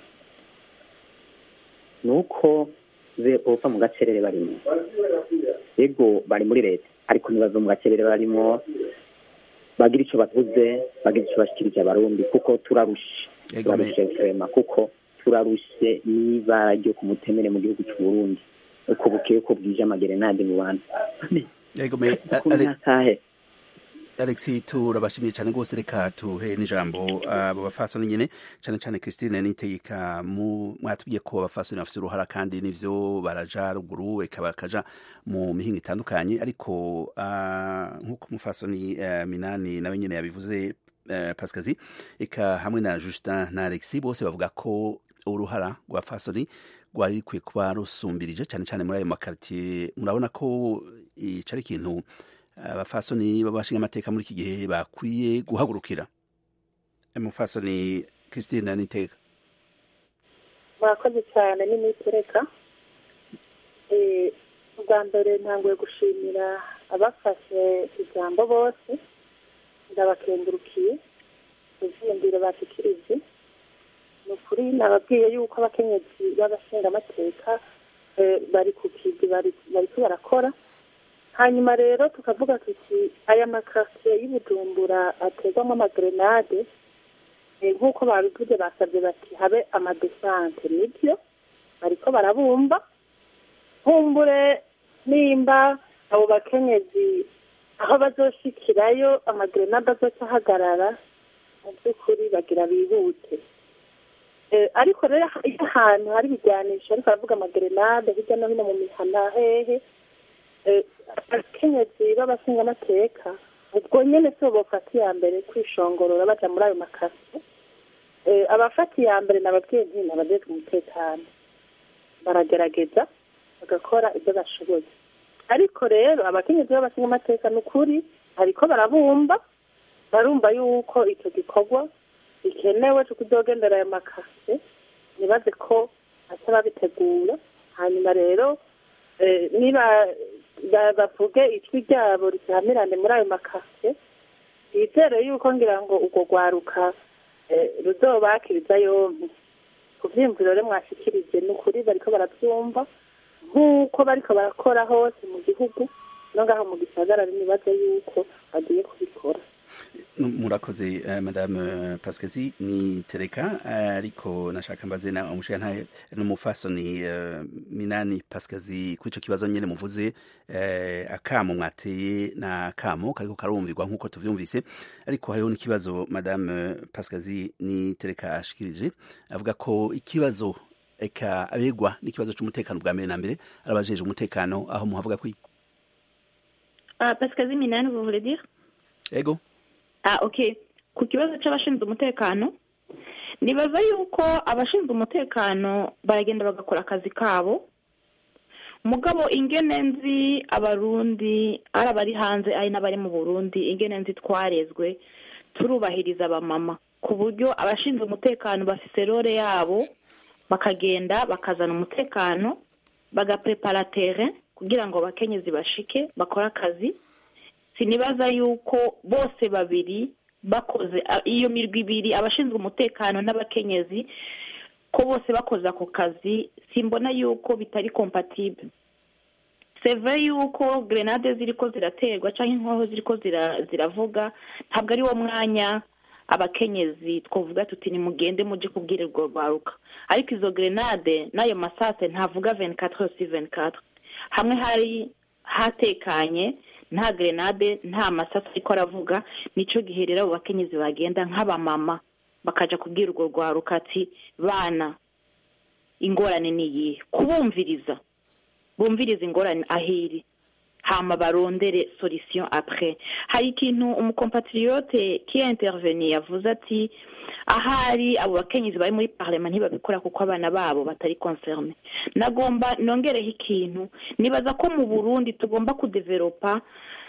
ni uko be bova mu gacerere barimo yego bari muri leta ariko ntibave mu gacerere barimo bagira icyo bavuze bagira icyo bashikirije abarundi kuko turarushe Yego, me- turarushe vrema kuko turarushe n'ibara ryo ku mutemere mu gihugu cy'u Burundi uko bukeye uko bwije amagerenade mu bantu yego me ukuntu Ale- nakahe Alexi turabashimiye cyane rwose reka tuhe n'ijambo abo bafasoni nyine cyane cyane Christine Nitegeka mu mwatubwiye ko abafasoni bafite uruhara kandi nivyo baraja ruguru eka bakaja mu mihinga itandukanye ariko ah, nk'uko umufasoni eh, Minani nawe nyine yabivuze eh, Pascazi eka hamwe na Justin na Alexi bose bavuga ko uruhara rwa fasoni rwari rukwiye kuba rusumbirije cyane cyane muri ayo makaritiye murabona ko ico ari ikintu abafasoni babashinga amateka muri iki gihe bakwiye guhagurukira umufasoni christine niteka murakoze cyane n'imitereka ubwa mbere ntanguye gushimira abafashe ijambo bose ndabakengurukiye ivyiyumviro bashikirije ni ukuri nababwiye yuko abakenyezi b'abashingamateka eh, bari ku kivi bari- bariko barakora hanyuma rero tukavuga tuti aya makasiye y'ubujumbura aterwamo amagrenade eh, nk'uko babivuze basabye bati habe amadesante nibyo bariko barabumba nkumbure nimba abo bakenyezi aho bazoshikirayo amagrenade azoca ahagarara mu by'ukuri bagira bihute Eh, ariko rero iyo ahantu hari ibijyanisho ariko baravuga amagrenade hirya no hino mu mihana hehe eh, abakenyezi b'abashingamateka ubwo nyene sibo bofata iya mbere kwishongorora baja muri ayo makasi Eh, abafata iya mbere nababwiye nti nabajejwe umutekano baragerageza bagakora ibyo bashoboye ariko rero abakenyezi b'abashinga amateka ni ukuri ariko barabumba barumva yuko icyo gikorwa gikenewe cyo kuzogendera aya makase ntibaze ko baca babitegura hanyuma rero eh, niba ba- bavuge ijwi ryabo risamirane muri ayo makase bizere yuko ngira ngo urwo rwaruka eh, ruzobakiriza yompi ku vyiyumviro rero mwashikirije ni ukuri bariko baravyumva nk'uko bariko barakora hose mu gihugu no ngaho mu gisagara nibaze yuko bagiye kubikora murakoze eh, madame eh, pascazi ni tereka eh, ariko nashaka mbaze na umushiyantahe n'umufasoni eh, minani pascazi kuri ico kibazo nyene muvuze eh, akamo mwateye na akamo kariko karumvirwa nk'uko tuvyumvise ariko hariho n'ikibazo madame pascazi ni tereka ashikirije avuga ko ikibazo eka abegwa n'ikibazo c'umutekano bwa mbere na mbere arabajeje umutekano aho muhavuga ko Ah, Pascazi Minani, vous voulez dire ego Ah, ok. Ku kibazo c'abashinzwe umutekano, nibaza yuko abashinzwe umutekano baragenda bagakora akazi kabo, mugabo ingene nzi abarundi ari abari hanze ari n'abari mu burundi ingene nzi twarezwe turubahiriza abamama ku buryo abashinzwe umutekano bafise role yabo bakagenda bakazana umutekano bagaprepara terrain kugira ngo abakenyezi bashike bakore akazi sinibaza yuko bose babiri bakoze a- iyo mirwi ibiri abashinzwe umutekano n'abakenyezi ko bose bakoze ako kazi simbona yuko bitari compatible c'est vrai yuko grenade ziriko ziraterwa canke inkoho ziriko zira- ziravuga ntabwo ari wo mwanya abakenyezi twavuga tuti nimugende muje kubwira urwo rwaruka ariko izo grenade n'ayo masase ntavuga 24 heures sur 24 hamwe hari hatekanye nta grenade nta masasu ariko aravuga nico gihe rero abo bakenyezi bagenda nk'abamama bakaja kubwira urwo rwaruka ati bana ingorane ni iyihe kubumviriza bumviriza ingorane ahiri hama barondere solution après hari ikintu umukompatriote qui a interveni yavuze ati ahari abo bakenyezi bari muri parlement ntibabikora kuko abana babo batari concerne nagomba nongereho ikintu nibaza ko mu burundi tugomba kudevelopa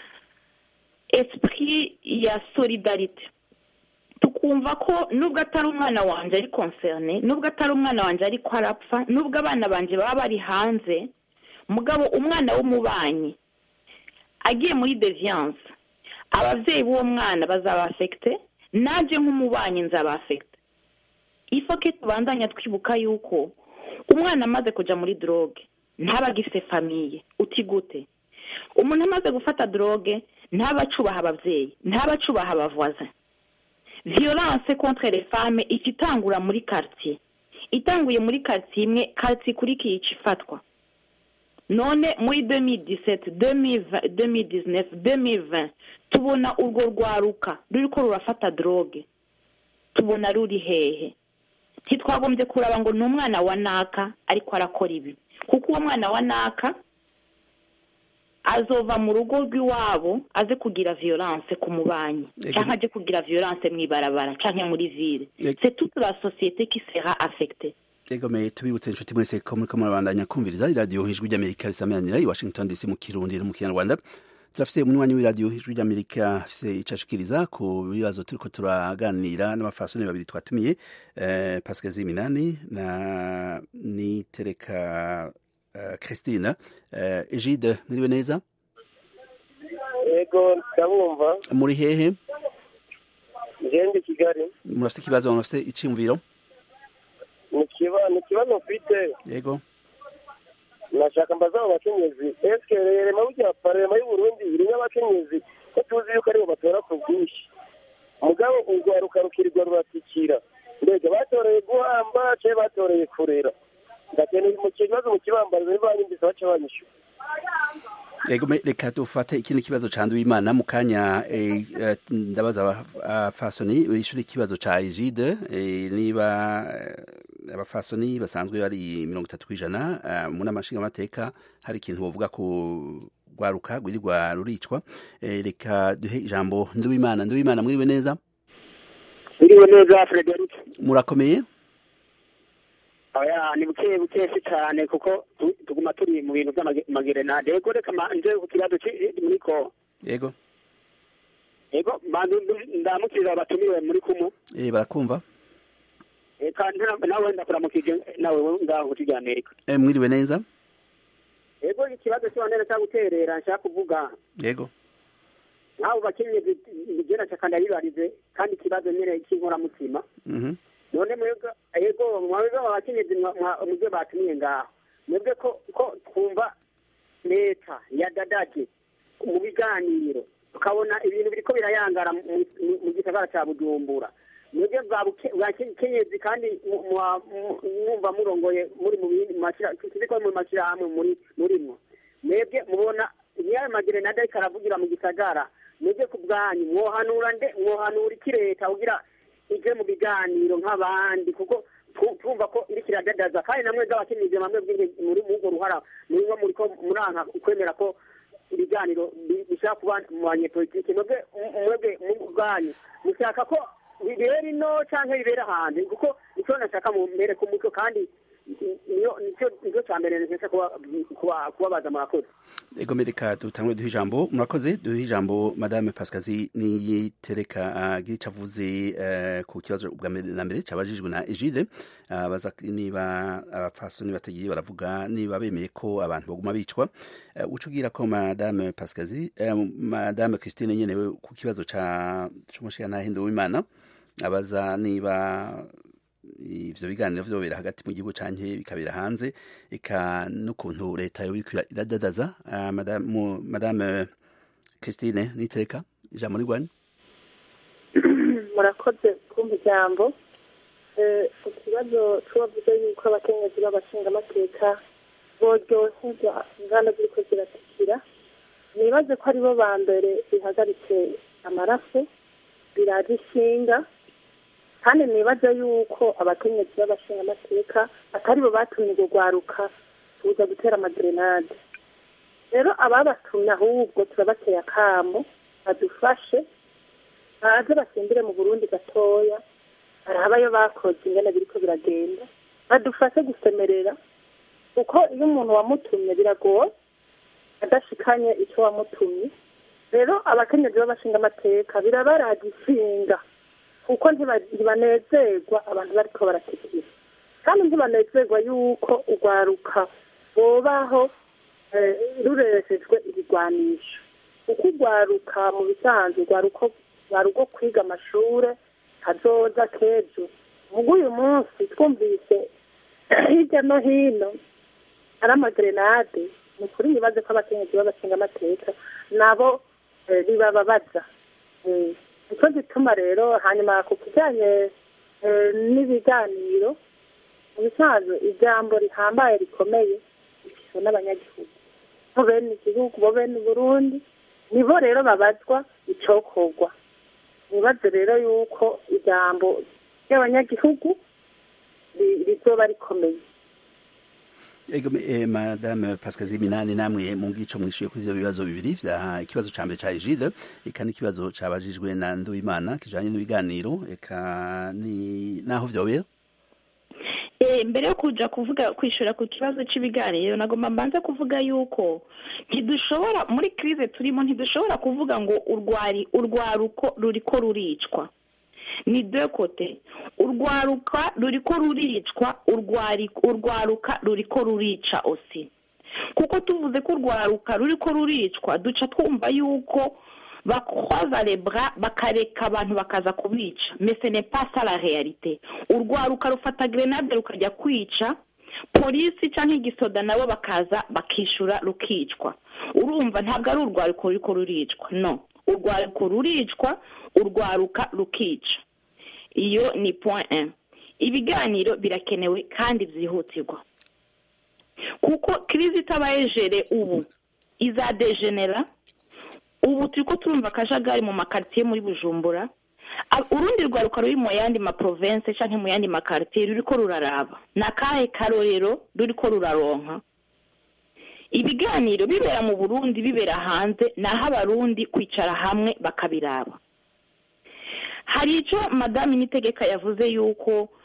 esprit ya solidarite tukumva ko nubwo atari umwana wanjye ari concerne nubwo atari umwana wanjye ariko arapfa nubwo abana banjye baba bari hanze mugabo umwana w'umubanyi agiye muri deviance ababyeyi b'uwo mwana bazaba afekite nanjye nk'umubanyi nzaba afekite ifoke tubandanya twibuka yuko umwana amaze kujya muri droge ntaba agifite famiye uti gute umuntu amaze gufata droge ntaba acubaha ababyeyi ntaba acubaha abavoisin violence contre les femmes ica itangura muri quartier itanguye muri quartier imwe quartier ikurikiye ica ifatwa none muri 2017 2020 2019 2020 tubona urwo rwaruka ruriko rurafata droge tubona ruri hehe ntitwagombye kuraba ngo ni umwana wa naka ariko arakora ibi kuko uwo mwana wa naka azova mu rugo rw'iwabo aze kugira violence ku mubanyi Ego. cyangwa aje kugira violence mu ibarabara cyangwa muri ville Ego. c'est toute la société qui sera affectée egome tubibutse inshuti mwese ko muriko murabandanya kumviriza iradiyo ijwi ry'amerika risameranira i washington dc mu kirundi no mu kinyarwanda turafise umunywanyi w'iradiyo ijwi ry'amerika afise ico ashikiriza ku bibazo turiko turaganira n'abafasoni babiri twatumiye eh, pascal ziminani na nitereka uh, christine eh, egide mwiriwe neza yego ndabumva muri hehe ngende kigali murafise ikibazo murafise iciyumviro ni kiba- ni ikibazo mfite yego nashaka mbaza abo bakenyezi eske rema burya parema y'uburundi irimo abakenyezi ko tuzi yuko aribo batora ku bwinshi mugabo urwaruka rukirirwa ruratikira mbega batoreye guhamba ce batoreye kurera ndakeneye mu kibazo mu kibambarizo ntibanyumvise baca banyishyura Ego me- reka dufate ikindi kibazo ca Nduwimana mu kanya eh, eh, ndabaza abafasoni bishura ikibazo ca Egide eh, niba eh, abafasoni basanzwe bari mirongo itatu kw'ijana eh, mu nama nshingamateka hari ikintu bovuga ku rwaruka rwirirwa ruricwa Eh, reka duhe ijambo Nduwimana Nduwimana mwiriwe neza biriwe neza frederic murakomeye oya ni buke buke si cyane kuko tu- tuguma turi mu bintu by'amagerenade yego reka manje ku kibazo ci- muri ko yego yego bantu ndamukiriza abatumiwe muri kumu eh barakumva eka nta- nawe ndakuramukije nawe ngaho kuri amerika eh mwiriwe neza yego ikibazo cy'abandera cyo guterera nshaka kuvuga yego nk'abo bakenyezi igena cya ndabibarize kandi ikibazo nyine cy'inkoramutima mhm none mwebwe yego mwebwe abakenyezi mwa- mwa- mubyo batumiye ngaho mwebwe ko ko twumva leta yadadaje mu biganiro tukabona ibintu biriko birayangara mu- mu- mu gisagara cya bujumbura mwebwe bwa buke- bwa ke- kenyezi kandi mu- mwa- mu- mwumva murongoye muri mu bindi mashira kiriko mu mashirahamwe muri murimwo mwebwe mubona niyayo magerenade ariko aravugira mu gisagara mwebwe ku bwanyu mwohanura nde mwohanura iki leta kugira ije mu biganiro nk'abandi kuko tu- twumva ko iriko iradadaza kandi namwe bw'abakenyezi bamwe bw'inge- muri muri urwo ruhara murimwo muriko muranka kwemera ko ibiganiro bi- bishaka kuba mu banyepolitike mwebwe mwebwe mu bwanyu mushaka ko bibera ino canke bibera hanze kuko icyo nashaka mu mbere ku muco kandi niyo nicyo nicyo cya mbere nashaka kuba kuba kubabaza murakoze ego mereka dutangure duhe ijambo murakoze duhe ijambo madame pascazi niyitereka agira icyo avuze eh, ku kibazo bwa mbere na mbere cyabajijwe na egide abaza niba abapfasoni batagiye baravuga niba bemeye ko abantu baguma bicwa Eh, uca ubwira ko madame pascazi eh, madame christine nyene we ku kibazo ca c'umushigantahe w'imana abaza niba ivyo biganiro vyobera hagati mu gihugu canke bikabera hanze eka n'ukuntu leta yo iriko iradadaza Ah, madame mu- madame christine nitereka ijambo ni rwanyu murakoze kumva ijambo Eh, ku kibazo c'uwavuze yuko abakenyezi b'abashingamateka boryoherwa inganda ziriko ziratikira nibaze ko aribo ba mbere bihagaritse amaraso biraje ishinga kandi nibaze yuko abakenyezi b'abashingamateka atari bo batumye urwo rwaruka kuza gutera amagerenade rero ababatumye ahubwo turabateye akamo badufashe baze basimbire mu burundi gatoya harabayo bakoze ingene biriko biragenda badufashe gusemerera kuko iyo umuntu wamutumye biragoye adashikanye icyo wamutumye rero abakenyezi b'abashinga amateka birabaraga ishinga kuko ntiba- ntibanezerwa abantu bariko baratikira kandi ntibanezerwa yuko urwaruka bobaho eh, rureshejwe ibigwanisho kuko urwaruka mu bisanzwe rwaruko rwaruko kwiga amashure hazoza k'ejo mugo uyu munsi twumvise hirya no hino ari amagerenade ni ukuri nibaze ko abakenyezi b'abashinga amateka nabo eh, bibababaza Eh, nico gituma rero hanyuma ku kijanye eh, n'ibiganiro mu bisanzwe ijambo rihambaye rikomeye rifishwe n'abanyagihugu bo bene igihugu bo bene uburundi nibo rero babazwa icokorwa nibaze rero yuko ijambo ry'abanyagihugu ri- rizoba rikomeye ego eh, madame pascazi minani namwe mu bwico mwishuye kuri ivyo bibazo bibiri vya ikibazo ca mbere ca egide eka n'ikibazo cabajijwe na nduwimana kijanye n'ibiganiro eka ni naho vyobera Eh, mbere yo kuja kuvuga kwishura ku kibazo cy'ibiganiro nagomba mbanza kuvuga yuko ntidushobora muri krize turimo ntidushobora kuvuga ngo urwari urwaruko ruriko ruricwa ni de kote urwaruka ruriko ruricwa urwari urwaruka ruriko rurica osi kuko tuvuze ko urwaruka ruriko ruricwa duca twumva yuko bakwaza lebra bakareka abantu bakaza kubica mais ce n'est pas ça la réalité urwaruka rufata grenade rukajya kwica polisi cyangwa igisoda nabo bakaza bakishura rukicwa urumva ntabwo ari urwaruko ruriko ruricwa no urwaruko ruricwa urwaruka rukica iyo ni point un ibiganiro birakenewe kandi byihutirwa kuko kirizi itabaye jere ubu izadegenera ubu turi ko turumva akajagari mu makaritsiye muri bujumbura A- urundi rwaruka ruri mu yandi maprovense cyangwa mu yandi makaritsiye ruri ko ruraraba ni akahe karorero ruri ko ruraronka ibiganiro bibera mu burundi bibera hanze ni aho abarundi kwicara hamwe bakabiraba hari icyo madamu nitegeka yavuze yuko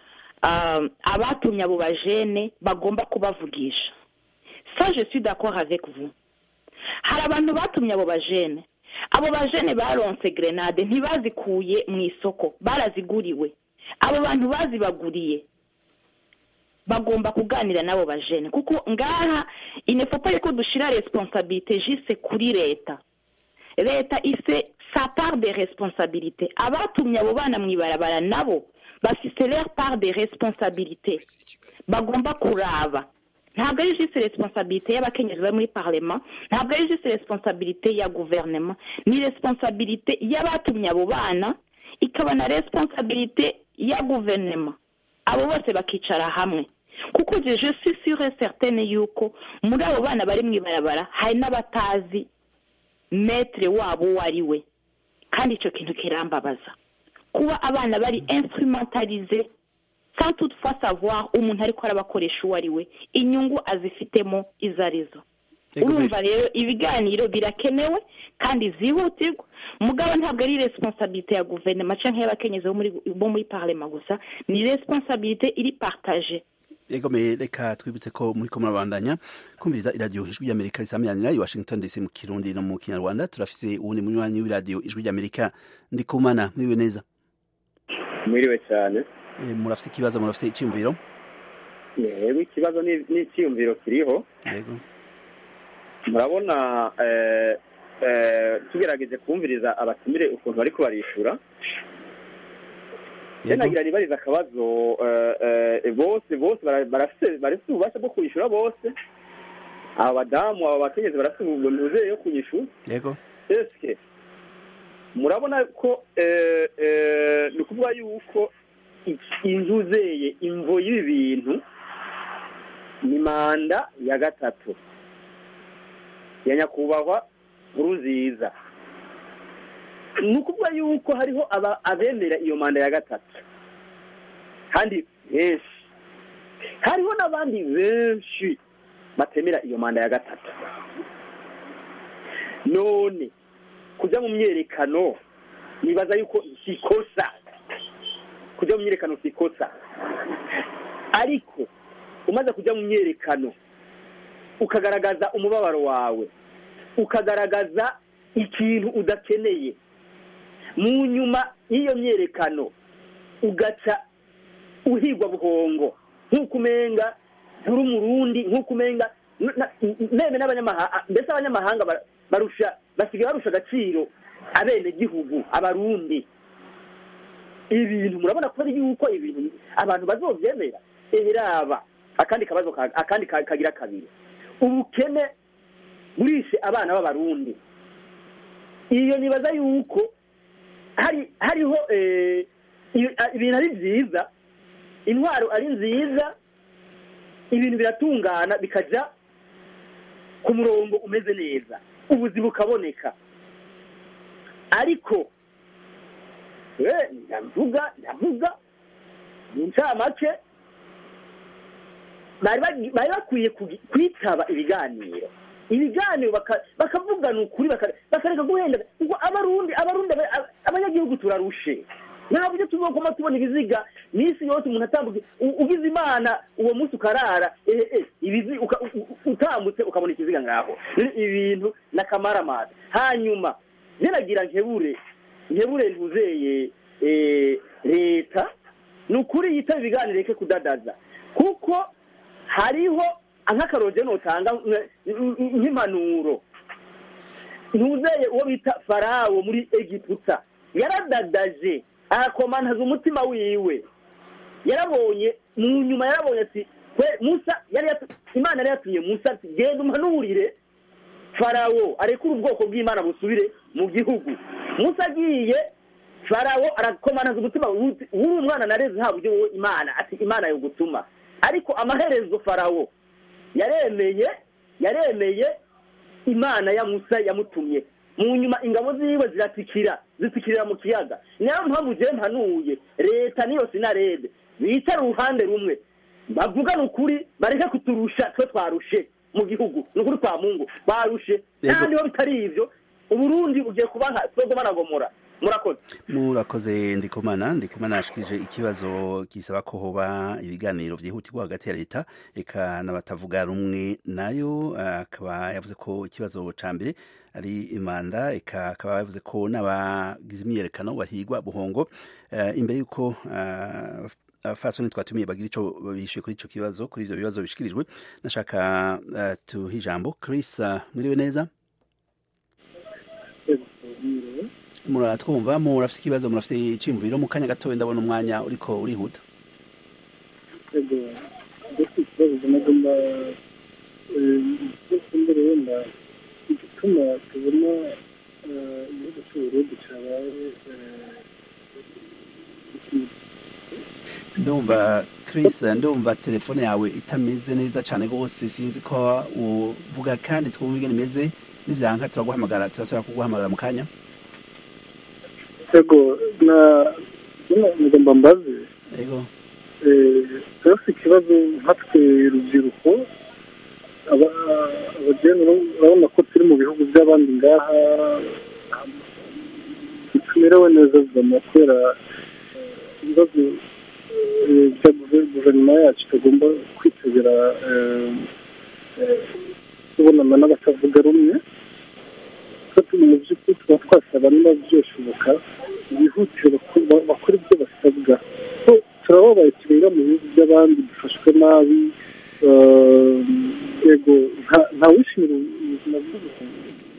ah, abatumye abo bajene bagomba kubavugisha ça je suis d'accord avec vous hari abantu batumye abo bajene abo bajene baronse grenade ntibazikuye mu isoko baraziguriwe abo bantu bazibaguriye bagomba kuganira n'abo bajene kuko ngaha inefopa yuko dushira responsabilité jise kuri leta leta ife sa part de responsabilité abatumye abo bana mu ibarabara nabo bafise leur part de responsabilité bagomba kuraba ntabwo ari juste responsabilité y'abakenyezi bari muri parlement ntabwo ari juste responsabilité ya gouvernement ni responsabilité y'abatumye abo bana ikaba na responsabilité ya gouvernement abo bose bakicara hamwe kuko je je suis sûre et certaine yuko muri abo bana bari mu ibarabara hari n'abatazi metre wabo uwo ari we kandi icyo kintu kirambabaza kuba abana bari instrumentalize sans toutefois savoir umuntu ariko arabakoresha uwo ari we inyungu azifitemo izo arizo Ego, me- urumva rero ibiganiro birakenewe kandi zihutirwa mugabo ntabwo ari responsabilité ya guverinoma cyangwa y'abakenyezi bo muri bo muri parlement gusa ni responsabilité iri partage Ego me reka twibutse ko muri ko murabandanya kumviriza iradiyo ijwi ry'Amerika risamiranira i Washington DC mu Kirundi no mu Kinyarwanda turafise uwundi munywanyi w'iradiyo ijwi ry'Amerika ndikumana mwiwe neza mwiriwe cyane e, murafise ikibazo murafise iciyumviro yego ikibazo ni- n'icyiyumviro kiriho yego murabona eh, eh, tugerageje kumviriza abatumire ukuntu bariko barishura yego nagira nibariza akabazo eh, eh, bose bose bara- barafise barafise ububasha bwo kwishyura bose aba badamu aba bakenyezi barafise ubuntuze yo kunyishura yego eske murabona ko eh, eh, ni ukuvuga yuko iki- inzuzeye imvo y'ibi bintu ni manda ya gatatu ya nyakubahwa nkurunziza ni ukuvuga yuko hariho aba- abemera iyo manda ya gatatu kandi benshi hariho n'abandi benshi batemera iyo manda ya gatatu none kujya mu myerekano nibaza yuko si ikosa kujya mu myerekano si ikosa ariko umaze kujya mu myerekano ukagaragaza umubabaro wawe ukagaragaza ikintu udakeneye mu nyuma y'iyo myerekano ugaca uhigwa buhongo nk'uko umenga nturi umurundi nk'uko umenga n- na- meme n'abanyamahanga mbese abanyamahanga ba- barusha basigaye barusha agaciro abenegihugu abarundi ibintu murabona ko ari yuko ibintu abantu bazobyemera eheraba akandi kabazo ka- akandi ka- kagira kabiri ubukene burishe abana b'abarundi iyo nibaza yuko hari hariho eh, iyo- a- ibintu ari byiza intwaro ari nziza ibintu biratungana bikajya ku murongo umeze neza ubuzi bukaboneka ariko eh, ndavuga ndavuga mu ncamake bari bagi- bari bakwiye kugi- kwitaba ibiganiro ibiganiro baka- bakavugana ukuri baka- bakareka guhenda kuko abarundi abarundi aba- aba- abanyagihugu turarushe nta buryo tuzokoma tubona ibiziga minsi yose umuntu atambuka u- ugize imana uwo munsi ukarara eh, eh, ibizi uka- u- u- utambutse ukabona ikiziga ngaho Ni ibintu n'akamaramaza hanyuma ziragira nkebure nkebure ntuzeye eh, leta ni ukuri yitaba ibiganiro reke kudadaza kuko hariho nk'akaroge notanga nk- nk- nk'impanuro ntuzeye uwo bita farawo muri egiputa yaradadaje arakomantaza umutima wiwe yarabonye mu nyuma yarabonye ati kwe musa yari yatu- imana yari yatumye musa ati genda umpanurire farawo arekure ubwoko bw'imana busubire mu gihugu musa agiye farawo arakomantaza umutima wuti- w'uri umwana nareze nta buryo wowe imana ati imana yo gutuma ariko amaherezo farawo yaremeye yaremeye imana ya musa yamutumye mu nyuma ingabo ziwe ziratikira zitikirira mu kiyaga niyo mpamvu ugiye mpanuye leta niyo sinarebe bicara uruhande rumwe bavugane ukuri bareke kuturusha twe twarushe mu gihugu ni ukuri kwa mungu barushe Yego. kandi ho bitari ibyo uburundi bugiye kuba nka sodoma na gomora murakoze murakoze ndikumana ndikumana yashikije ikibazo gisaba ko hoba ibiganiro vyihutirwa hagati ya leta eka n'abatavuga rumwe nayo akaba yavuze ko ikibazo ca mbere ari imanda eka akaba yavuze ko n'abagize imyiyerekano bahigwa buhongo uh, imbere yuko uh, fasoni twatumiye bagira ico bishuye kuri ico kibazo kuri ivyo bibazo bishikirijwe nashaka uh, tuha ijambo Chris uh, mwiriwe neza muratwumva murafite ikibazo murafite iciyumviro mu kanya gatoya ndabona umwanya uriko urihuta ego ndetse ikibazo nagomba imbere wenda igituma tubona igihugu cy'uburundi cyabaye ndumva Chris ndumva telefone yawe itameze neza cyane rwose sinzi ko uvuga kandi twumva ingene imeze nivyanka turaguhamagara turasubira kuguhamagara mu kanya ego na ngomba mbaze ego turafite ikibazo nkatwe rubyiruko abajene urabona ko turi mu bihugu by'abandi ngaha tumerewe neza zama kubera ibibazo bya guverinoma yacu itagomba kwitegera kubonana n'abatavuga rumwe mu by'ukuri tuba twasaba niba byoshoboka bihutire bakora ibyo basabwa turababaye turenga mu bihugu by'abandi dufashwe nabi yego nta wishimira ubuzima bw'ubuzima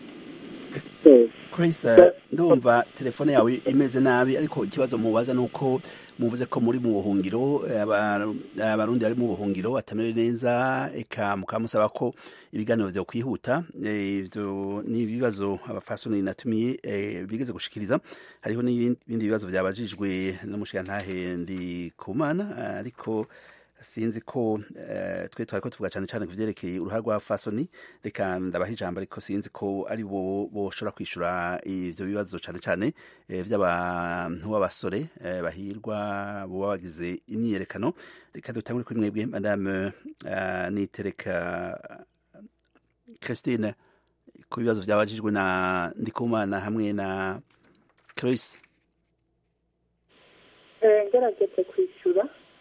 Chris ndumva telefone yawe imeze nabi ariko ikibazo mubaza nuko muvuze ko muri mu buhungiro abarundi bari mu buhungiro atamere neza eka mukamusaba ko ibiganiro vyo kwihuta ivyo ni ibibazo abafasoni natumiye bigeze gushikiriza hariho n'ibindi bibazo vyabajijwe n'umushiyantahe ndi kumana ariko sinzi ko twe twari ko tuvuga cyane cyane ku byerekeye uruhare rwa fasoni reka ndabaha ijambo ariko sinzi ko ari bo boshobora kwishyura ibyo bibazo cyane cyane by'abantu b'abasore bahirwa buba bagize imyiyerekano reka dutangure kuri mwebwe madame nitereka christine ku bibazo byabajijwe na ndikumana hamwe na Chris ngerageze kwishyura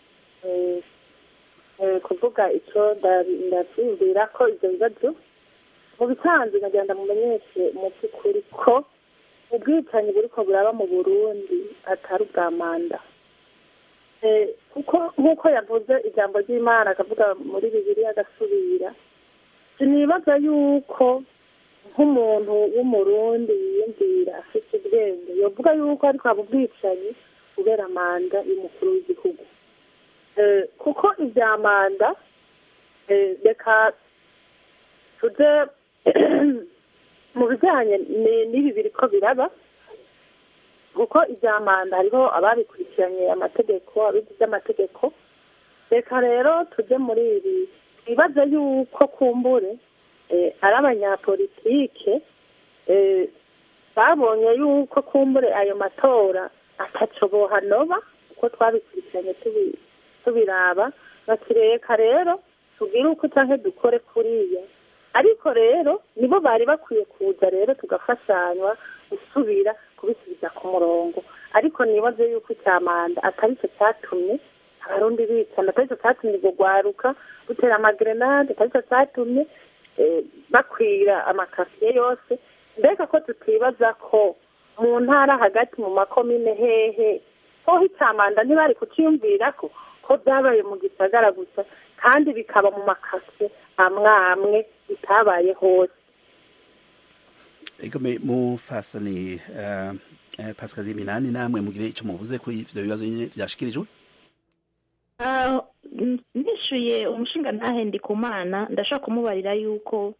kuvuga icyo ndabyumvira ko ibyo bibazo mu bisanzwe nagenda mumenyeshe mu by'ukuri ko ubwicanyi buri ko buraba mu burundi atari ubwa manda kuko nk'uko yavuze ijambo ry'imana akavuga muri bibiri agasubira sinibaza yuko nk'umuntu w'umurundi yiyumvira afite ubwenge yavuga yuko ariko haba ubwicanyi kubera manda y'umukuru w'igihugu kuko ibya manda reka tujye mu bijyanye n'ibi biri ko biraba kuko ibya manda hariho ababikurikiranye amategeko abigize amategeko reka rero tujye muri ibi twibaze yuko kumbure ari abanyapolitike babonye yuko kumbure ayo matora ataco bohanoba uko twabikurikiranye tubiraba bakireka rero tubwire uko cyangwa dukore kuriya ariko rero nibo bari bakwiye kuza rero tugafashanywa gusubira kubisubiza ku murongo ariko nibaze yuko icya manda atari cyo cyatumye abarundi bicana atari cyo cyatumye urwo rwaruka rutera amagerenade atari cyo cyatumye bakwira amakafiye yose mbega ko tutibaza ko mu ntara hagati mu makomine hehe hoho icyamanda ntibari kucyiyumvira ko ko byabaye mu gisagara gusa kandi bikaba mu makasiye amwe amwe bitabaye hose egome mufasoni pasikazi minani namwe mugire icyo muvuze kuri ibyo bibazo nyine byashikirijwe nishyuye umushinga ntahendi ku mana ndashaka kumubarira yuko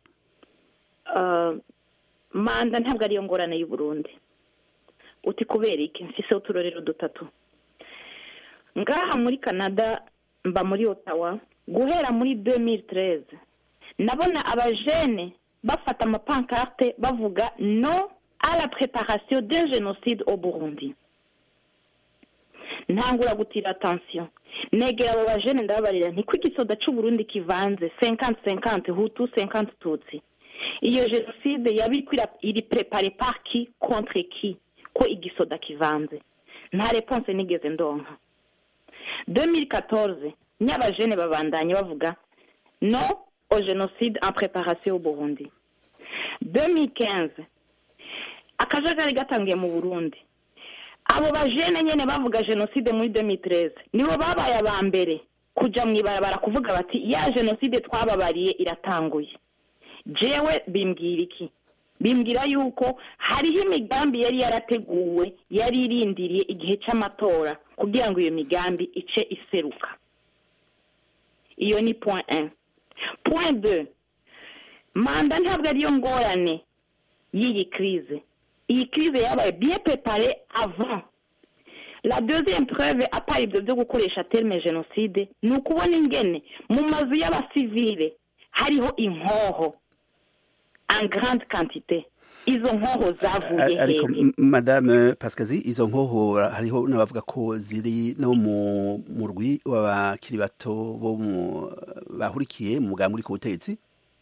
manda ntabwo ariyo ngorane y'u Burundi uti kubera iki mfiseho uturorero dutatu ngaha muri canada mba muri otawa guhera muri demitireze nabona abajene bafata amapankarte bavuga no à la préparation d'un génocide au burundi ntangura gutira atansiyo negera abo bajene ndababarira niko igisoda c'uburundi kivanze senkanti senkanti hutu senkanti tutsi iyo jenoside yaba iri prepare par qui contre qui ko igisoda kivanze nta reponse nigeze ndonka 2014 nyabajene babandanye bavuga no au génocide en préparation au Burundi 2015 akajagari gatangiye mu Burundi abo bajene nyene bavuga jenoside muri 2013 nibo babaye aba mbere kuja mu ibarabara kuvuga bati ya jenoside twababariye iratanguye jewe bimbwira iki bimbwira yuko hariho imigambi yari yarateguwe yari irindiriye igihe cy'amatora kugira ngo iyo migambi ice iseruka iyo ni point un point deux manda ntabwo ariyo ngorane y'iyi crise iyi crise yabaye bien préparée avant la deuxième preuve apart ibyo byo gukoresha terme jenoside ni ukubona ingene mu mazu y'abasivile hariho inkoho en grande quantité izo nkoho zavuye ariko hehe m- madame pascazi izo nkoho hariho n'abavuga ko ziri no mu murwi w'abakiri bato bo mu bahurikiye mu mugambi uri ku butegetsi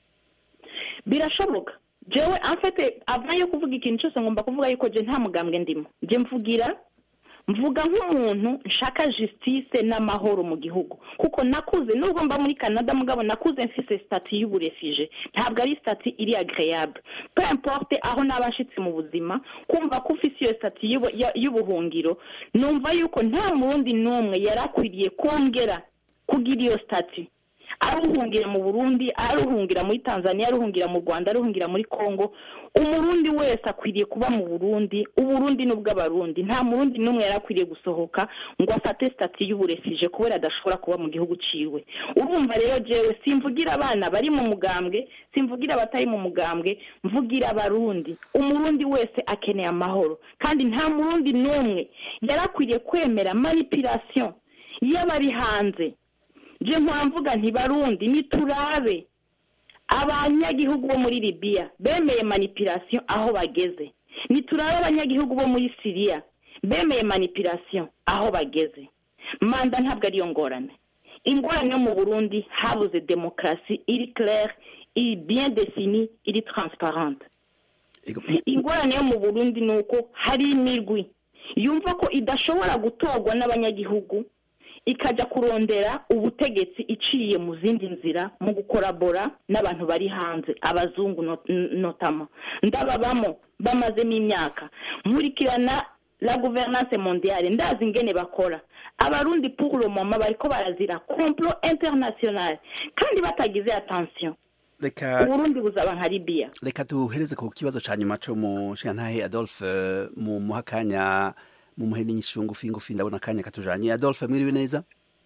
birashoboka jewe amfete avant yo kuvuga ikintu cyose ngomba kuvuga yuko je nta mugambwe ndimo je mvugira mvuga nk'umuntu nshaka justice n'amahoro mu gihugu kuko nakuze nubwo mba muri canada mugabo nakuze mfise stati y'uburefije ntabwo ari stati iri agreable peu importe aho naba nshitse mu buzima kumva ko ufise iyo stati y'ubu- ya- y'ubuhungiro numva yuko nta murundi n'umwe yari akwiriye kongera kugira iyo stati aruhungira mu burundi aruhungira muri tanzania aruhungira mu rwanda aruhungira muri congo umurundi wese akwiriye kuba mu burundi uburundi ni ubw'abarundi nta murundi n'umwe yari akwiriye gusohoka ngo afate stati y'uburefije kubera adashobora kuba mu gihugu ciwe urumva rero jewe simvugira abana bari mu mugambwe simvugira abatari mu mugambwe mvugira abarundi umurundi wese akeneye amahoro kandi nta murundi n'umwe yari akwiriye kwemera manipulation y'abari hanze je mpora mvuga nti barundi niturabe abanyagihugu bo muri libiya bemeye manipulation aho bageze niturabe abanyagihugu bo muri siriya bemeye manipulation aho bageze manda ntabwo ariyo ngorane ingorane yo mu burundi habuze demokarasi iri claire iri bien définie iri transparente ingorane yo mu burundi ni uko hari imirwi yumva ko idashobora gutorwa n'abanyagihugu ikajya kurondera ubutegetsi iciye mu zindi nzira mu gukorabora n'abantu bari hanze abazungu not- n- notama ndababamo bamazemo imyaka nkurikirana la gouvernance mondiale ndazi ingene bakora abarundi pour le moment bariko barazira complot international kandi batagize attention reka uburundi buzaba nka libiya reka duhereze ku kibazo ca nyuma co mu nshingantahe adolphe eh, mu muha akanya mu muhe n'inyishu ngufi ngufi ndabona akanya katujanye adolphe mwiriwe neza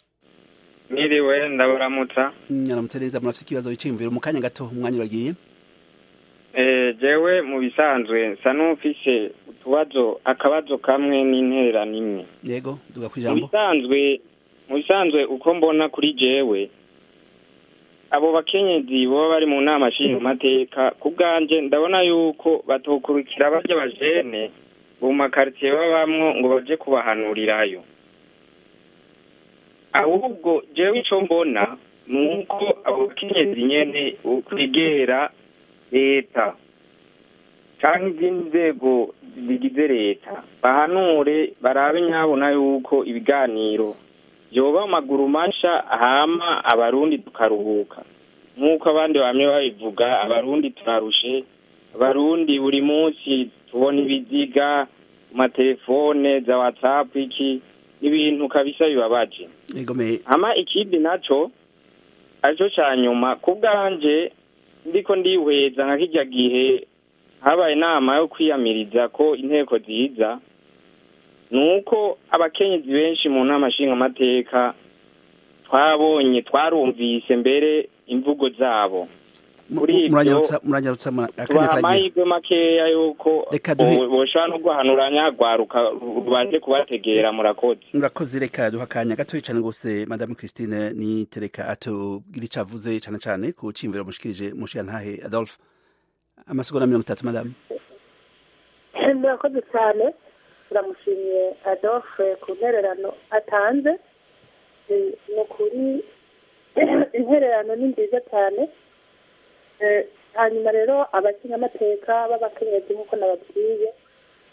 Mwiriwe ndabaramutsa mwaramutse neza murafise ikibazo wiciyumviro mu kanya gato umwanya uragiye eh jewe mu bisanzwe nsa n'ufise utubazo akabazo kamwe n'intererano imwe yego duga mu kwijambo bisanzwe mu bisanzwe uko mbona kuri jewe abo bakenyezi baba bari mu nama nshingamateka ku bwanje ndabona yuko batokurikira barya bajene mu makaritsiye babamwo ngo baje kubahanurirayo ahubwo jewe ico mbona ni uko abo bakenyezi nyene ukwegera leta canke izindi nzego zigize leta bahanure barabe nyabona yuko ibiganiro vyoba amaguru masha hama abarundi tukaruhuka nk'uko abandi bamwe babivuga abarundi turarushe abarundi buri munsi tubona ibiziga ku matelefone za whatsapp iki ibintu kabisa bibabaje yego me hama ikindi naco arico ca nyuma ku bwanje ndiko ndihweza nka kirya gihe habaye inama yo kwiyamiriza ko inteko ziza ni uko abakenyezi benshi mu nama nshingamateka twabonye twarumvise mbere imvugo zabo kuri ivyo muranyarutsa muranyarutsa ma- akanya tubaha karagiye amahirwe makeya yuko Reka duhe- bo- boshobora no guhanuranya rwaruka rubaje kubategera murakoze murakoze reka duha akanya gatoya cane gose madame christine nitereka atubwira ico avuze cane cane ku ciyumviro mushikirije mu nshingantahe adolphe amasegonda mirongo itatu madame murakoze cyane turamushimiye adolphe ku ntererano atanze Eh, ni ukuri intererano ni nziza cyane Eh, hanyuma rero abakinyamateka b'abakenyezi nk'uko nababwiye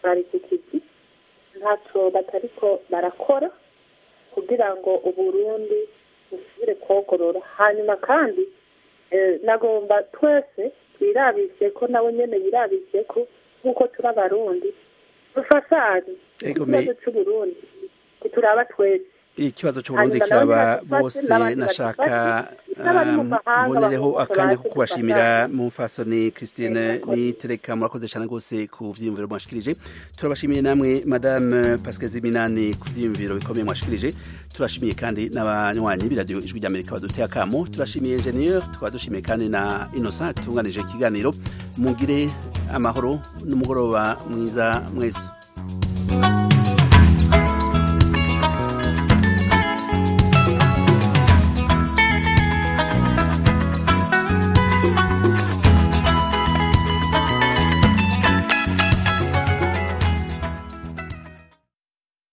bari ku kizi ntacyo batariko barakora kugira ngo uburundi busubire kogorora hanyuma kandi eh, nagomba twese twirabishe ko nawe nyene yirabishe ko nk'uko turi abarundi dufashanye Ego, me- ikibazo c'uburundi kituraba twese ikibazo cy'uburundi Hanyuma kiraba n'abandi bafashe, bose n'abandi nashaka badafashe, n'abari mu um, mahanga mbonereho bose akanya baje ko kubashimira gufasha. mu mfasoni christine nitereka murakoze cyane rwose ku vyiyumviro mwashikirije turabashimiye namwe madame pascal ziminani ku vyiyumviro bikomeye mwashikirije turashimiye kandi n'abanywanyi b'iradiyo ijwi ry'amerika baduteye akamo turashimiye ingenieur tukaba dushimiye kandi na innocent tunganije ikiganiro mugire amahoro n'umugoroba mwiza mwese